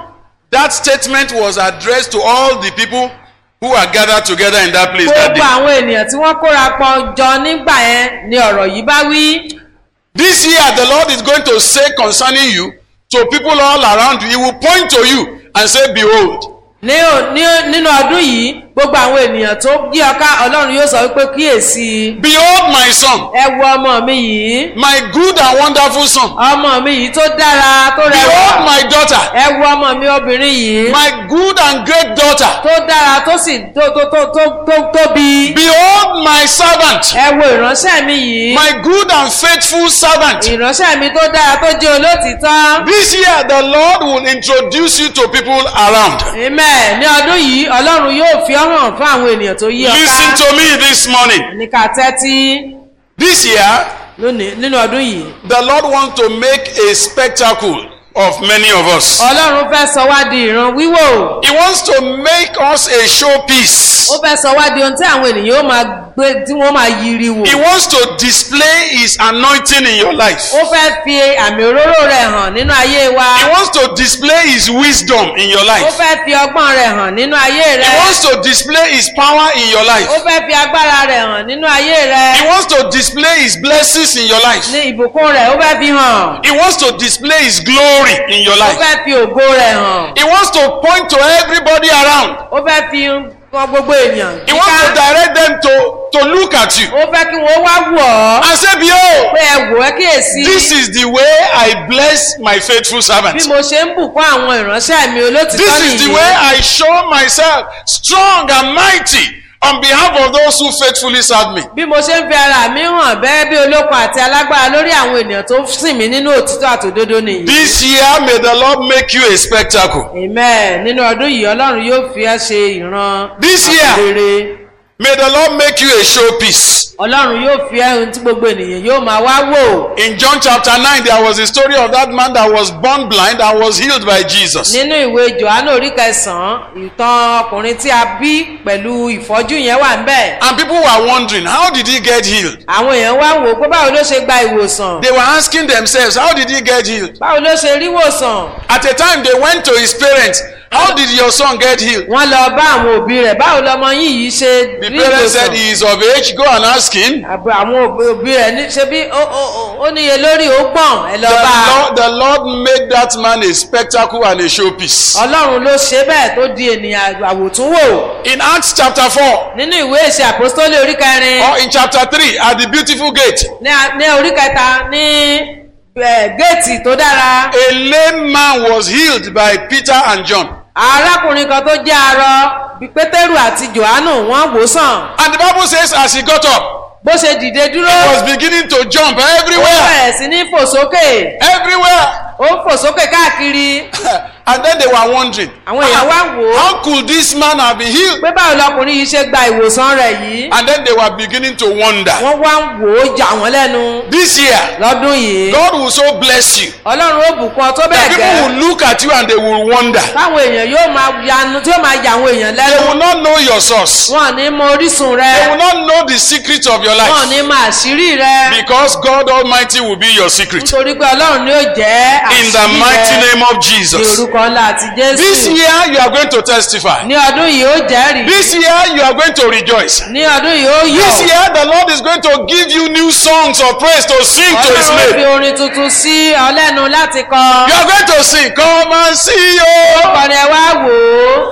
That statement was addressed to all the people who are gathered together in that place that gbogbo day. àwọn ènìyàn tí wọ́n kóra pọ̀ jọ nígbà yẹn ni ọ̀rọ̀ yìí bá wí. This year, the Lord is going to say concerning you to people all around you. He will point to you and say, Behold. ní ò- ní- nínú ọdún yìí gbogbo àwọn ènìyàn tó yí ọká ọlọ́run yóò sọ wípé kíyèsí Behold, my son, ẹ wo ọmọ mi yìí my good and wonderful son. ọmọ mi yìí tó dára tó Behold, rẹwà my daughter, ẹ wo ọmọ mi obìnrin yìí my good and great daughter. tó dára tó sì tó tó tó tó tó tóbi Behold, my servant, ẹ wo ìránṣẹ́ mi yìí my good and faithful servant. ìránṣẹ́ mi tó dára tó jẹ́ olótìtọ́ This year, the Lord will introduce you to people around. amen ní ọdún yìí ọlọ́run yóò fi ọ́ hàn fún àwọn ènìyàn tó yí Listen ọká to me this morning. ní ká tẹ́tí This year, lónìí nínú ọdún yìí the Lord wants to make a spectacle of many of us. ọlọ́run fẹ́ sọ wá di ìran wíwò He wants to make us a showpiece. ó fẹ́ sọ wá di ohun tí àwọn ènìyàn ó máa gbé tí wọ́n máa yiri wò He wants to display His anointing in your life. ó fẹ́ fi àmì òróró rẹ̀ hàn nínú ayé wa He wants to display His wisdom in your ó life. fẹ́ fi ọgbọ́n rẹ̀ hàn nínú ayé He rẹ̀ wants to display His power in your ó life. fẹ́ fi agbára rẹ̀ hàn nínú ayé rẹ̀ He wants to display His blessings in your life. ní ìbùkún rẹ̀ ó fẹ́ fi hàn He wants to display His glory in your ó life. fẹ́ fi ògo rẹ̀ hàn He wants to point to everybody around. ó fẹ́ fi hàn gbogbo èèyàn He wants to yíká direct them to, to look at you ó fẹ́ kí wọ́n wá wù ọ́ and say, Behold, pé ẹ wò ẹ́ kíyèsí this is the way I bless my faithful bí servant. mo ṣe ń bùkún àwọn ìránṣẹ́ mi olótìtọ́ This is the nìyí way I show myself strong and mighty on behalf of those who faithfully serve me. bí mo ṣe ń fi ara mi hàn bẹ́ẹ̀ bí olókun àti alágbára lórí àwọn ènìyàn tó sìn mí nínú òtítọ́ àtòdodo nìyí. This year, may the Lord make you a spectacle. amen nínú ọdún yìí ọlọ́run yóò fi ẹ́ ṣe ìran This year. àpèrè May the Lord make you a showpiece. ọlọ́run yóò fi ẹ́ ohun tí gbogbo ènìyàn yóò máa wá wò. In John chapter 9, there was a story of that man that was born blind and was healed by Jesus. nínú ìwé johannu orí kẹsàn-án ìtàn ọkùnrin tí a bí pẹ̀lú ìfọ́jú yẹn wà ń bẹ̀. And people were wondering, how did he get healed? àwọn èèyàn wá wò ó pé báwo ló ṣe gba ìwòsàn They were asking themselves, how did he get healed? báwo ló ṣe rí ìwòsàn. At a time, they went to his parents, how did your son get healed? wọ́n lọ bá àwọn òbí rẹ̀ báwo lọmọ yín yìí ṣe The rí parents said ìwòsàn. he is of age, go and ask him. àbọ̀ àwọn òbí òbí rẹ̀ ní ṣe bí ó- ó ó- ó níye lórí ó gbọ̀n ẹ lọ The bá a. Lord, the Lord made that man a spectacle and a showpiece. ọlọ́run ló ṣe bẹ́ẹ̀ tó di ènìyàn àwòtúnwò In Acts chapter 4 nínú ìwé ìṣe àpòstólì orí kẹrin or in chapter 3 at the beautiful gate, ní a- ní orí kẹta ní eh, géètì tó dára a lame man was healed by Peter and John. arákùnrin kan tó jẹ́ arọ bí pétérù àti johannu wọ́n wò sàn And the Bible says, as he got up, bó ṣe dìde dúró he was beginning to jump ó everywhere. bẹ̀rẹ̀ sí ní fò sókè Everywhere. ó ń fò sókè káàkiri and then they were wondering, àwọn èèyàn wá wò ó how could this man have been healed? pé báwo lọkùnrin yìí ṣe gba ìwòsàn rẹ̀ yìí And then they were beginning to wonder. wọ́n wá ń wò ó jà wọ́n lẹ́nu This year, lọ́dún yìí God will so bless you ọlọ́run ó bùkún ọ tó that bẹ́ẹ̀ people gẹ́ will look at you and they will wonder. táwọn èèyàn yóò máa yanu tí yóò máa yà àwọn èèyàn They lẹ́nu will not know your source. wọn ò ní mọ orísun They rẹ will not know the secret of your wọn ò life ní mọ àṣírí rẹ because God Almighty will be your secret. nítorí pé ọlọ́run ni yóò jẹ́ In the àṣírí mighty rẹ name of ní Jesus. orúkọ ńlá àti This jésù year, you are going to testify. ní ọdún yìí ó jẹ́rìí This year, you are going to rejoice. ní ọdún yìí ó This yọ̀ year, the Lord is going to give you new songs of praise to sing to His ọlọ́run ó fi name. orin tuntun sí ọ lẹ́nu láti kọ You are going to sing, Come and see you. kọ́ni ẹ wá wò ó.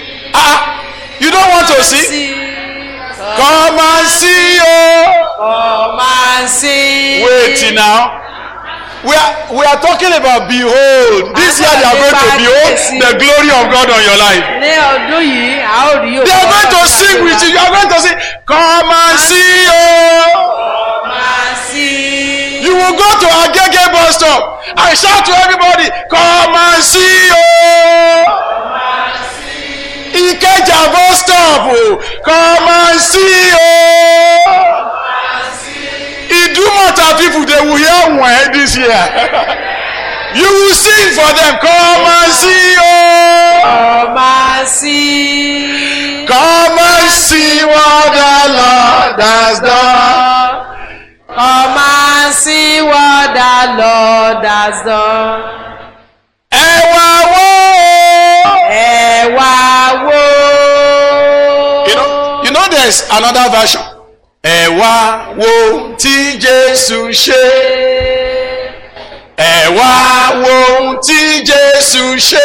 Ah, you don't want to sing? sí Come and see you. ọ máa sí. Wait now. We are, we are talking about behold. This year they are going to behold the glory of God on your life. ní ọdún yìí a ó rí òkú They are going to sing with you. You are going to sing, Come and see you. máa sí. You will go to Agege bus stop and shout to everybody, Come and see you. Ikeja bus stop, oh, come and see you. Idumota people, they will hear when this year. You will sing for them, Come and see you. ọ máa sí. Come and see what the Lord has done. ọ máa sí what the Lord has done. Ẹ wá wò ó. Yes, another version. Ẹ wá wo tí Jésù ṣe. Ẹ wá wo ohun tí Jésù ṣe.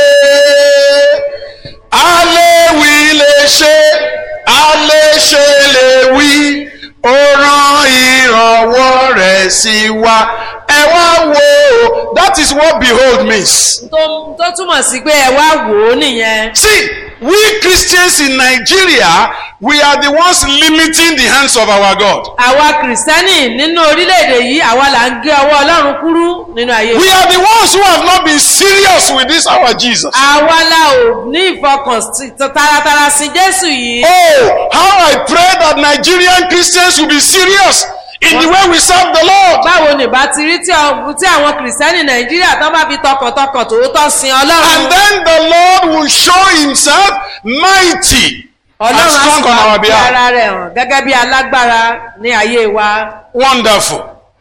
A lè wí lè ṣe, a lè ṣe lè wí. Ó rán ìrànwọ́ rẹ̀ sí wa. Ẹ wá wo, that is what behold means. tó tó túmọ̀ sí pé ẹ wá wò ó nìyẹn. See, we Christians in Nigeria, we are the ones limiting the hands of our God. àwa kìrìsìtẹ́nì nínú orílẹ̀-èdè yìí àwa là ń gé ọwọ́ ọlọ́run kúrú nínú ayé We wa. are the ones who have not been serious with this our Jesus. àwa la ò ní ìfọkànsí taratara sí jésù yìí. Oh, how I pray that Nigerian Christians will be serious in the way we serve the Lord. báwo ni bá ti rí tí ọ- tí àwọn kìrìsìtẹ́nì nàìjíríà tán bá fi tọkàntọkàn tòótọ́ sin And ọlọ́run. then the Lord will show himself mighty and ọlọ́run á sì strong on máa our fi behalf. ara rẹ̀ hàn gẹ́gẹ́ bí alágbára ní ayé wa. Wonderful.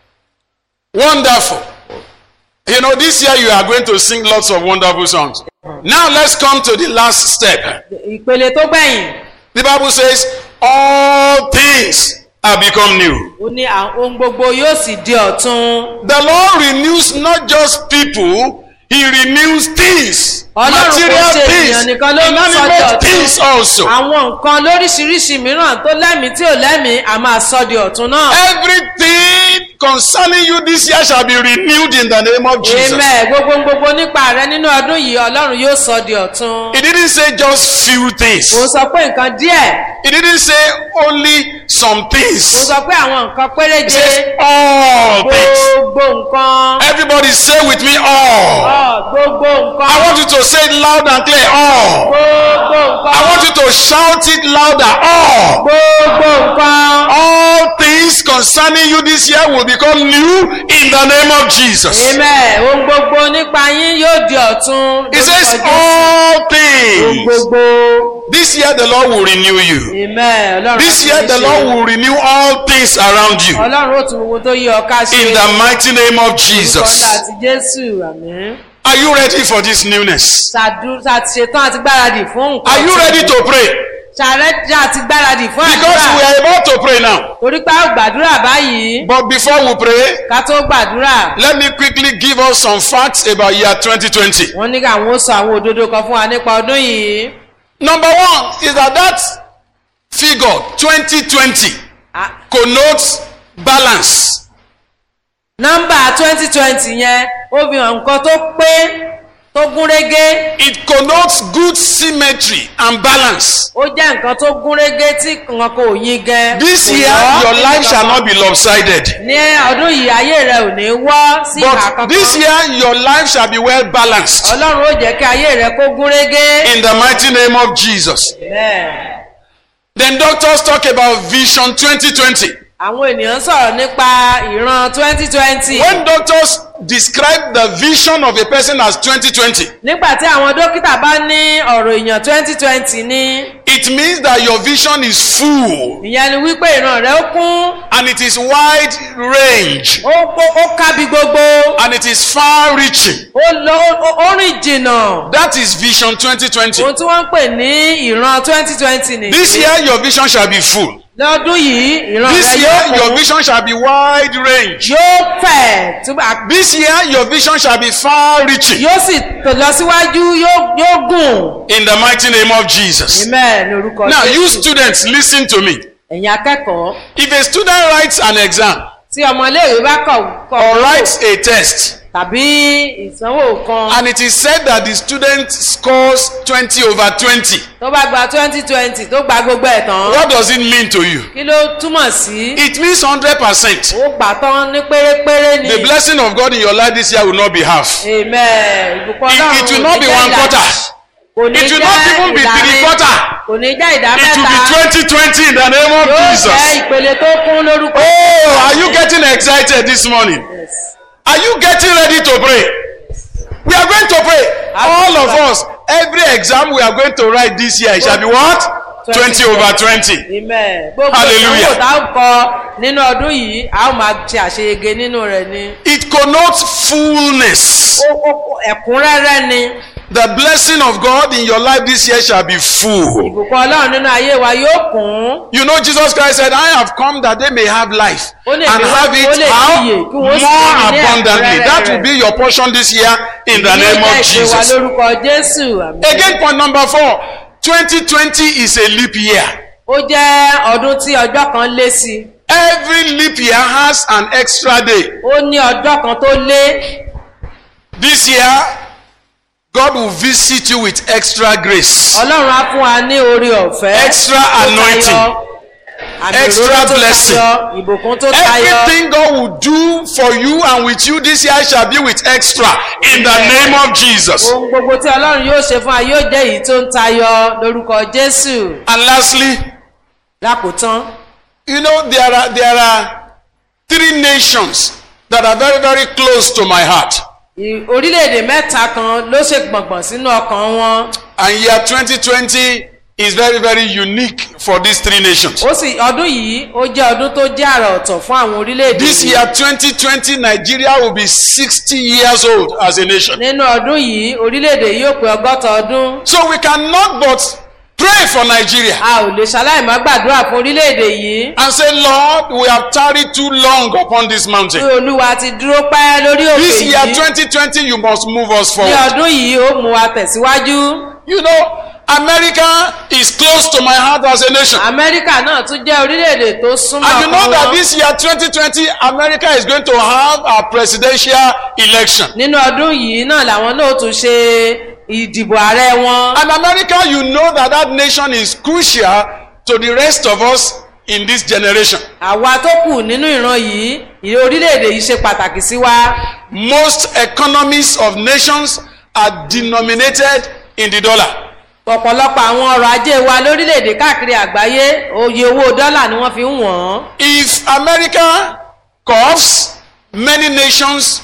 Wonderful. You know, this year you are going to sing lots of wonderful songs. Now let's come to the last step. ìpele tó gbẹ̀yìn The Bible says, All things have become new. ó ní àwọn ohun gbogbo yóò sì di ọ̀tun. The Lord renews not just people, He renews things. Ọlọ́run kò Material ṣe things, ènìyàn nìkan ló ń sọ di inanimate things ọ̀tun. also. àwọn nǹkan lóríṣiríṣi mìíràn tó lẹ́mìí tí ò lẹ́mìí a máa sọ di ọ̀tun náà. Everything concerning you this year shall be renewed in the name of Jesus. amen gbogbo gbogbo nípa rẹ nínú ọdún yìí ọlọ́run yóò sọ di ọ̀tun. He didn't say just few things. kò sọ pé nǹkan díẹ̀ He didn't say only some kò things. sọ pé àwọn nǹkan He péréje says all things. gbogbo nǹkan Everybody say with me all. ọ gbogbo nǹkan I want you to say it loud and clear all. gbogbo I want nǹkan you to shout it louder all. gbogbo nǹkan. All things concerning you this year will become new in the name of Jesus. amen ohun gbogbo nípa yín yóò di ọ̀tun. He says lórúkọ Jésù. all ohun things. gbogbo. This year the Lord will renew you. amen ọlọ́run This á year tún the ṣe. Lord will renew all things around you. ọlọ́run ó tún gbogbo tó yí ọ ká ṣe. In the mighty name of Orúkọ ńlá Jesus. àti jésù àmín. Are you ready for this newness? ṣàdú ṣàti ṣetán àti gbáradì fún nǹkan. Are you tí- ready to pray? ṣàrẹ́jà àti gbáradì fún Because we àdúrà. are about to pray now. torí pé a ó gbàdúrà báyìí But before we pray, ká tó gbàdúrà. let me quickly give us some facts about year 2020. wọ́n ní káwọn ó sọ àwọn òdodo kan fún wa nípa ọdún yìí. Number one is that that figure 2020 À- connotes balance. nọ́mbà twenty twenty yẹn ó fi hàn nǹkan tó pé tó gún régé It connotes good symmetry and balance. ó jẹ́ nǹkan tó gún régé tí nǹkan kò yín gan. This Kò year, yọ́ your nínú life shall kankan. not be lopsided. ní ọdún yìí ayé rẹ ò ní wọ́ sí ìhà But kankan. this year, your life shall be well balanced. ọlọ́run ó jẹ́ kí ayé rẹ kó gún régé. In the mighty name of Jesus. Bẹ́ẹ̀. Then doctors talk about Vision 2020. àwọn ènìyàn sọ̀rọ̀ nípa ìran twenty twenty. When doctors describe the vision of a person as 2020, nígbà tí àwọn dókítà bá ní ọ̀rọ̀ èèyàn twenty twenty ní it means that your vision is full ìyẹn ni wípé ìran rẹ ó kún and it is wide range ó ó- ó kábi gbogbo and it is far reaching. ó lọ ó- ó rìn jìnnà. That is Vision 2020. ohun tí wọ́n ń pè ní ìran twenty twenty nìyí. This year, your vision shall be full. lọ́dún yìí ìran This rẹ year, yóò your kún vision shall be wide range. yóò fẹ̀ túbà This year, your vision shall be far reaching. yóò sì tò lọ síwájú yóò yóò gùn. In the mighty name of Jesus. amen ní orúkọ Now, you Jésù. students, listen to me. ẹ̀yin akẹ́kọ̀ọ́ If a student writes an exam tí ọmọléèwé bá kọ̀ kọ̀ or writes a test tàbí ìsanwó kan and it is said that the student scores 20 over 20, tó bá gba twenty twenty tó gba gbogbo ẹ̀ tán what does it mean to you? kí ló túmọ̀ sí It means 100%. ó gbà tán ní pérépéré ni The blessing of God in your life this year will not be half. amen ìbùkún It- ọlọ́run it will kò not ní be jẹ́ one ìdá- quarter. kò ní It will jẹ́ not even be ìdá three mẹ́- quarter. kò ní jẹ́ ìdá It will be mẹ́ta 2020 in the name of yóò jẹ́ Jesus. ìpele tó kún lórúkọ. Oh, are you getting excited this morning? Yes. Are you getting ready to pray? We are going to pray. All of us, every exam we are going to write this year shall be what? 20 over 20. amen gbogbo Hallelujah. ìdánwò tá a kọ nínú ọdún yìí a ó máa ṣe àṣeyege nínú rẹ̀ ni It connotes fullness. Ó- ó- ẹ̀kúnrẹ́rẹ́ ni The blessing of God in your life this year shall be full. ìbùkún ọlọ́run nínú ayé wa yóò kún You know, Jesus Christ said, I have come that they may have life Ó and lè bí wọ́n- have ó it lè how níyè, kí more wọ́n sì ní ní abundantly. ẹ̀kúnrẹ́rẹ́ That will rẹ̀. be your portion this year in the name Yóò of jẹ́ ìpè wa Jesus. lórúkọ jésù àmín. Again, point number four 2020 is a leap year. ó jẹ́ ọdún tí ọjọ́ kan lé sí i Every leap year has an extra day. ó ní ọjọ́ kan tó lé This year, God will visit you with extra grace. ọlọ́run á fún wa ní orí ọ̀fẹ́ Extra tó tayọ, anointing. àmì Extra òróró tó blessing. tayọ, ìbùkún tó tayọ Everything God will do for you and with you this year shall be with extra in the name of Jesus. ohun gbogbo tí ọlọ́run yóò ṣe fún wa yóò jẹ́ èyí tó ń tayọ lórúkọ jésù And lastly, lákòótán you know, there are, there are three nations that are very, very close to my heart. ì- orílẹ̀-èdè mẹ́ta kan ló ṣe gbọ̀ngbọ̀n sínú ọkàn wọn And year 2020 is very, very unique for these three nations. ó sì ọdún yìí ó jẹ́ ọdún tó jẹ́ àrà ọ̀tọ̀ fún àwọn orílẹ̀-èdè This yìí. year 2020, Nigeria will be 60 years old as a nation. nínú ọdún yìí orílẹ̀-èdè yìí ó pé ọgọ́ta ọdún So we cannot but pray for Nigeria a ò lè ṣaláìmọ́ gbàdúrà fún orílẹ̀-èdè yìí and say, Lord, we have tarried too long upon this pé mountain. olúwa ti dúró pẹ́ lórí òkè This year yìí 2020, you must move us ní forward. ọdún yìí ó mú wa tẹ̀síwájú You know, America is close to my heart as a nation. amẹ́ríkà náà tún jẹ́ orílẹ̀-èdè tó súnmọ́ And you know ọkàn that wọn this year 2020, America is going to have a presidential election. nínú ọdún yìí náà làwọn náà tún ṣe ìdìbò ààrẹ wọn And America, you know that that nation is crucial to the rest of us in this generation. àwa tó kù nínú ìran yìí ìrè orílẹ̀-èdè yìí ṣe pàtàkì sí wa Most economies of nations are denominated in the dollar. ọ̀pọ̀lọpọ̀ àwọn ọrọ̀ ajé wa lórílẹ̀-èdè káàkiri àgbáyé oye owó dọ́là ni wọ́n fi ń wọ̀n If America coughs, many nations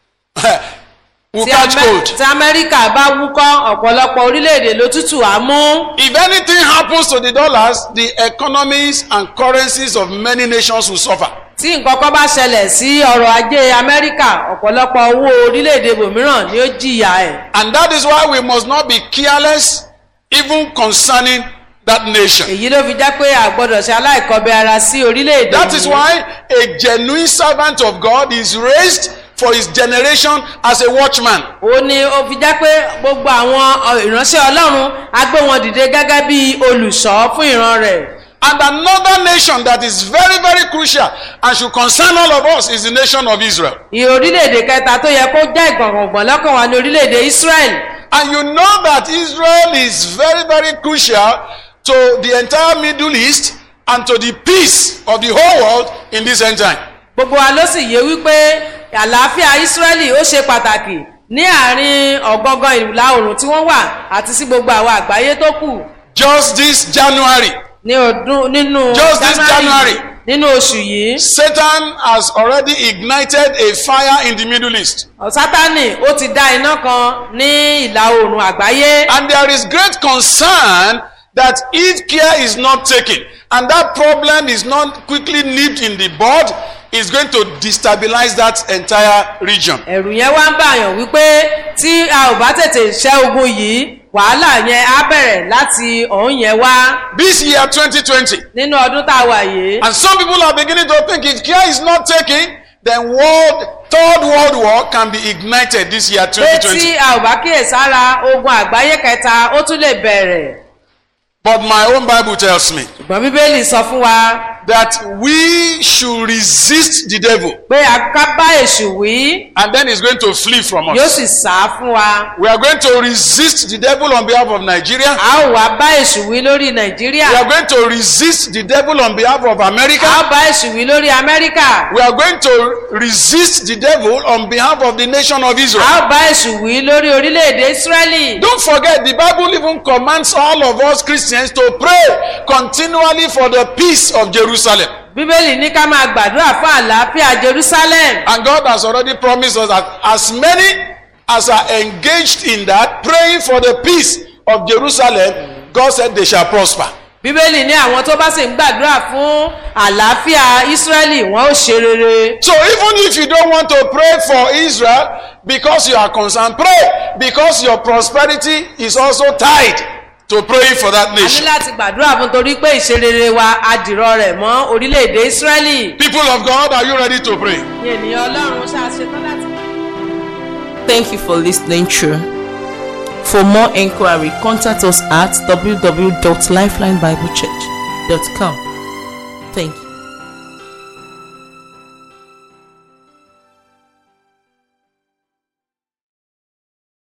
will tí catch Amẹ́- cold. tí amẹ́ríkà bá wúkọ́ ọ̀pọ̀lọpọ̀ orílẹ̀-èdè ló tútù á mú If anything happens to the dollars, the economies and currencies of many nations will suffer. tí nǹkan kan bá ṣẹlẹ̀ sí ọrọ̀ ajé amẹ́ríkà ọ̀pọ̀lọpọ̀ owó orílẹ̀-èdè bòmíràn ni ó jìyà ẹ̀ And that is why we must not be careless even concerning that nation. èyí ló fi jẹ́ pé a gbọ́dọ̀ ṣe aláìkọbẹ ara sí orílẹ̀-èdè That is yìí. why a genuine servant of God is raised for his generation as a watchman. ó ní ó fi jẹ́ pé gbogbo àwọn ọ, ìránṣẹ́ ọlọ́run á gbé wọn dìde gẹ́gẹ́ bí olùṣọ́ fún ìran rẹ̀ And another nation that is very, very crucial and should concern all of us is the nation of Israel. ìhè orílẹ̀-èdè kẹta tó yẹ kó jẹ́ ìgbọ̀ngbọ̀n lọ́kàn wa ní orílẹ̀-èdè israel And you know that Israel is very, very crucial to the entire Middle East and to the peace of the whole world in this end time. gbogbo wa ló sì yé wípé àlàáfíà israẹli ó ṣe pàtàkì ní àárín ọ̀gángan ìlà oòrùn tí wọ́n wà àti sí gbogbo àwọn àgbáyé tó kù Just this January, ní ọdún nínú Just this January. nínú oṣù yìí Satan has already ignited a fire in the Middle East. sátani ó ti dá iná kan ní ìlà oòrùn àgbáyé And there is great concern that if care is not taken and that problem is not quickly nipped in the bud, is going to destabilize that entire region. ẹ̀rù yẹn wá ń bàyàn wípé tí a ò bá tètè ṣẹ́ ogun yìí wàhálà yẹn á bẹ̀rẹ̀ láti ọ̀hún yẹn wá This year 2020, nínú ọdún tá a wà yìí. and some people are beginning to think if care is not taken, then world third world war can be ignited this year pé tí 2020. a ò bá kíyèsára ogun àgbáyé kẹta ó tún lè bẹ̀rẹ̀. But my own Bible tells me ṣùgbọ́n bíbélì sọ fún wa that we should resist the devil pé a ká bá èṣù wí and then he's going to flee from yóò us. sì sá fún wa. We are going to resist the devil on behalf of Nigeria. a ó wá bá èṣù wí lórí nàìjíríà. We are going to resist the devil on behalf of a ó America. bá èṣù wí lórí amẹ́ríkà. We are going to resist the devil on behalf of the nation of a Israel. ó bá èṣù wí lórí orílẹ̀-èdè ísírẹ́lì. Don't forget, the Bible even commands all of us Christians to pray continually for the peace of Jerusalem. bíbélì ní ká máa gbàdúrà fún àlàáfíà jerusalem. And God has already promised us that as many as are engaged in that, praying for the peace of Jerusalem, God said they shall prosper. bíbélì ní àwọn tó bá sì ń gbàdúrà fún àlàáfíà ísírẹ́lì wọn ó ṣe rere. So even if you don't want to pray for Israel because you are concerned, pray because your prosperity is also tied to praying for that a ní nation. láti gbàdúrà fún torí pé ìṣerere wa adìrọ rẹ̀ mọ́ orílẹ̀-èdè ísírẹ́lì. People of God, are you ready to pray? ní ènìyàn ọlọ́run ṣàṣetán láti. Thank you for listening through. For more inquiry, contact us at www.lifelinebiblechurch.com. Thank you.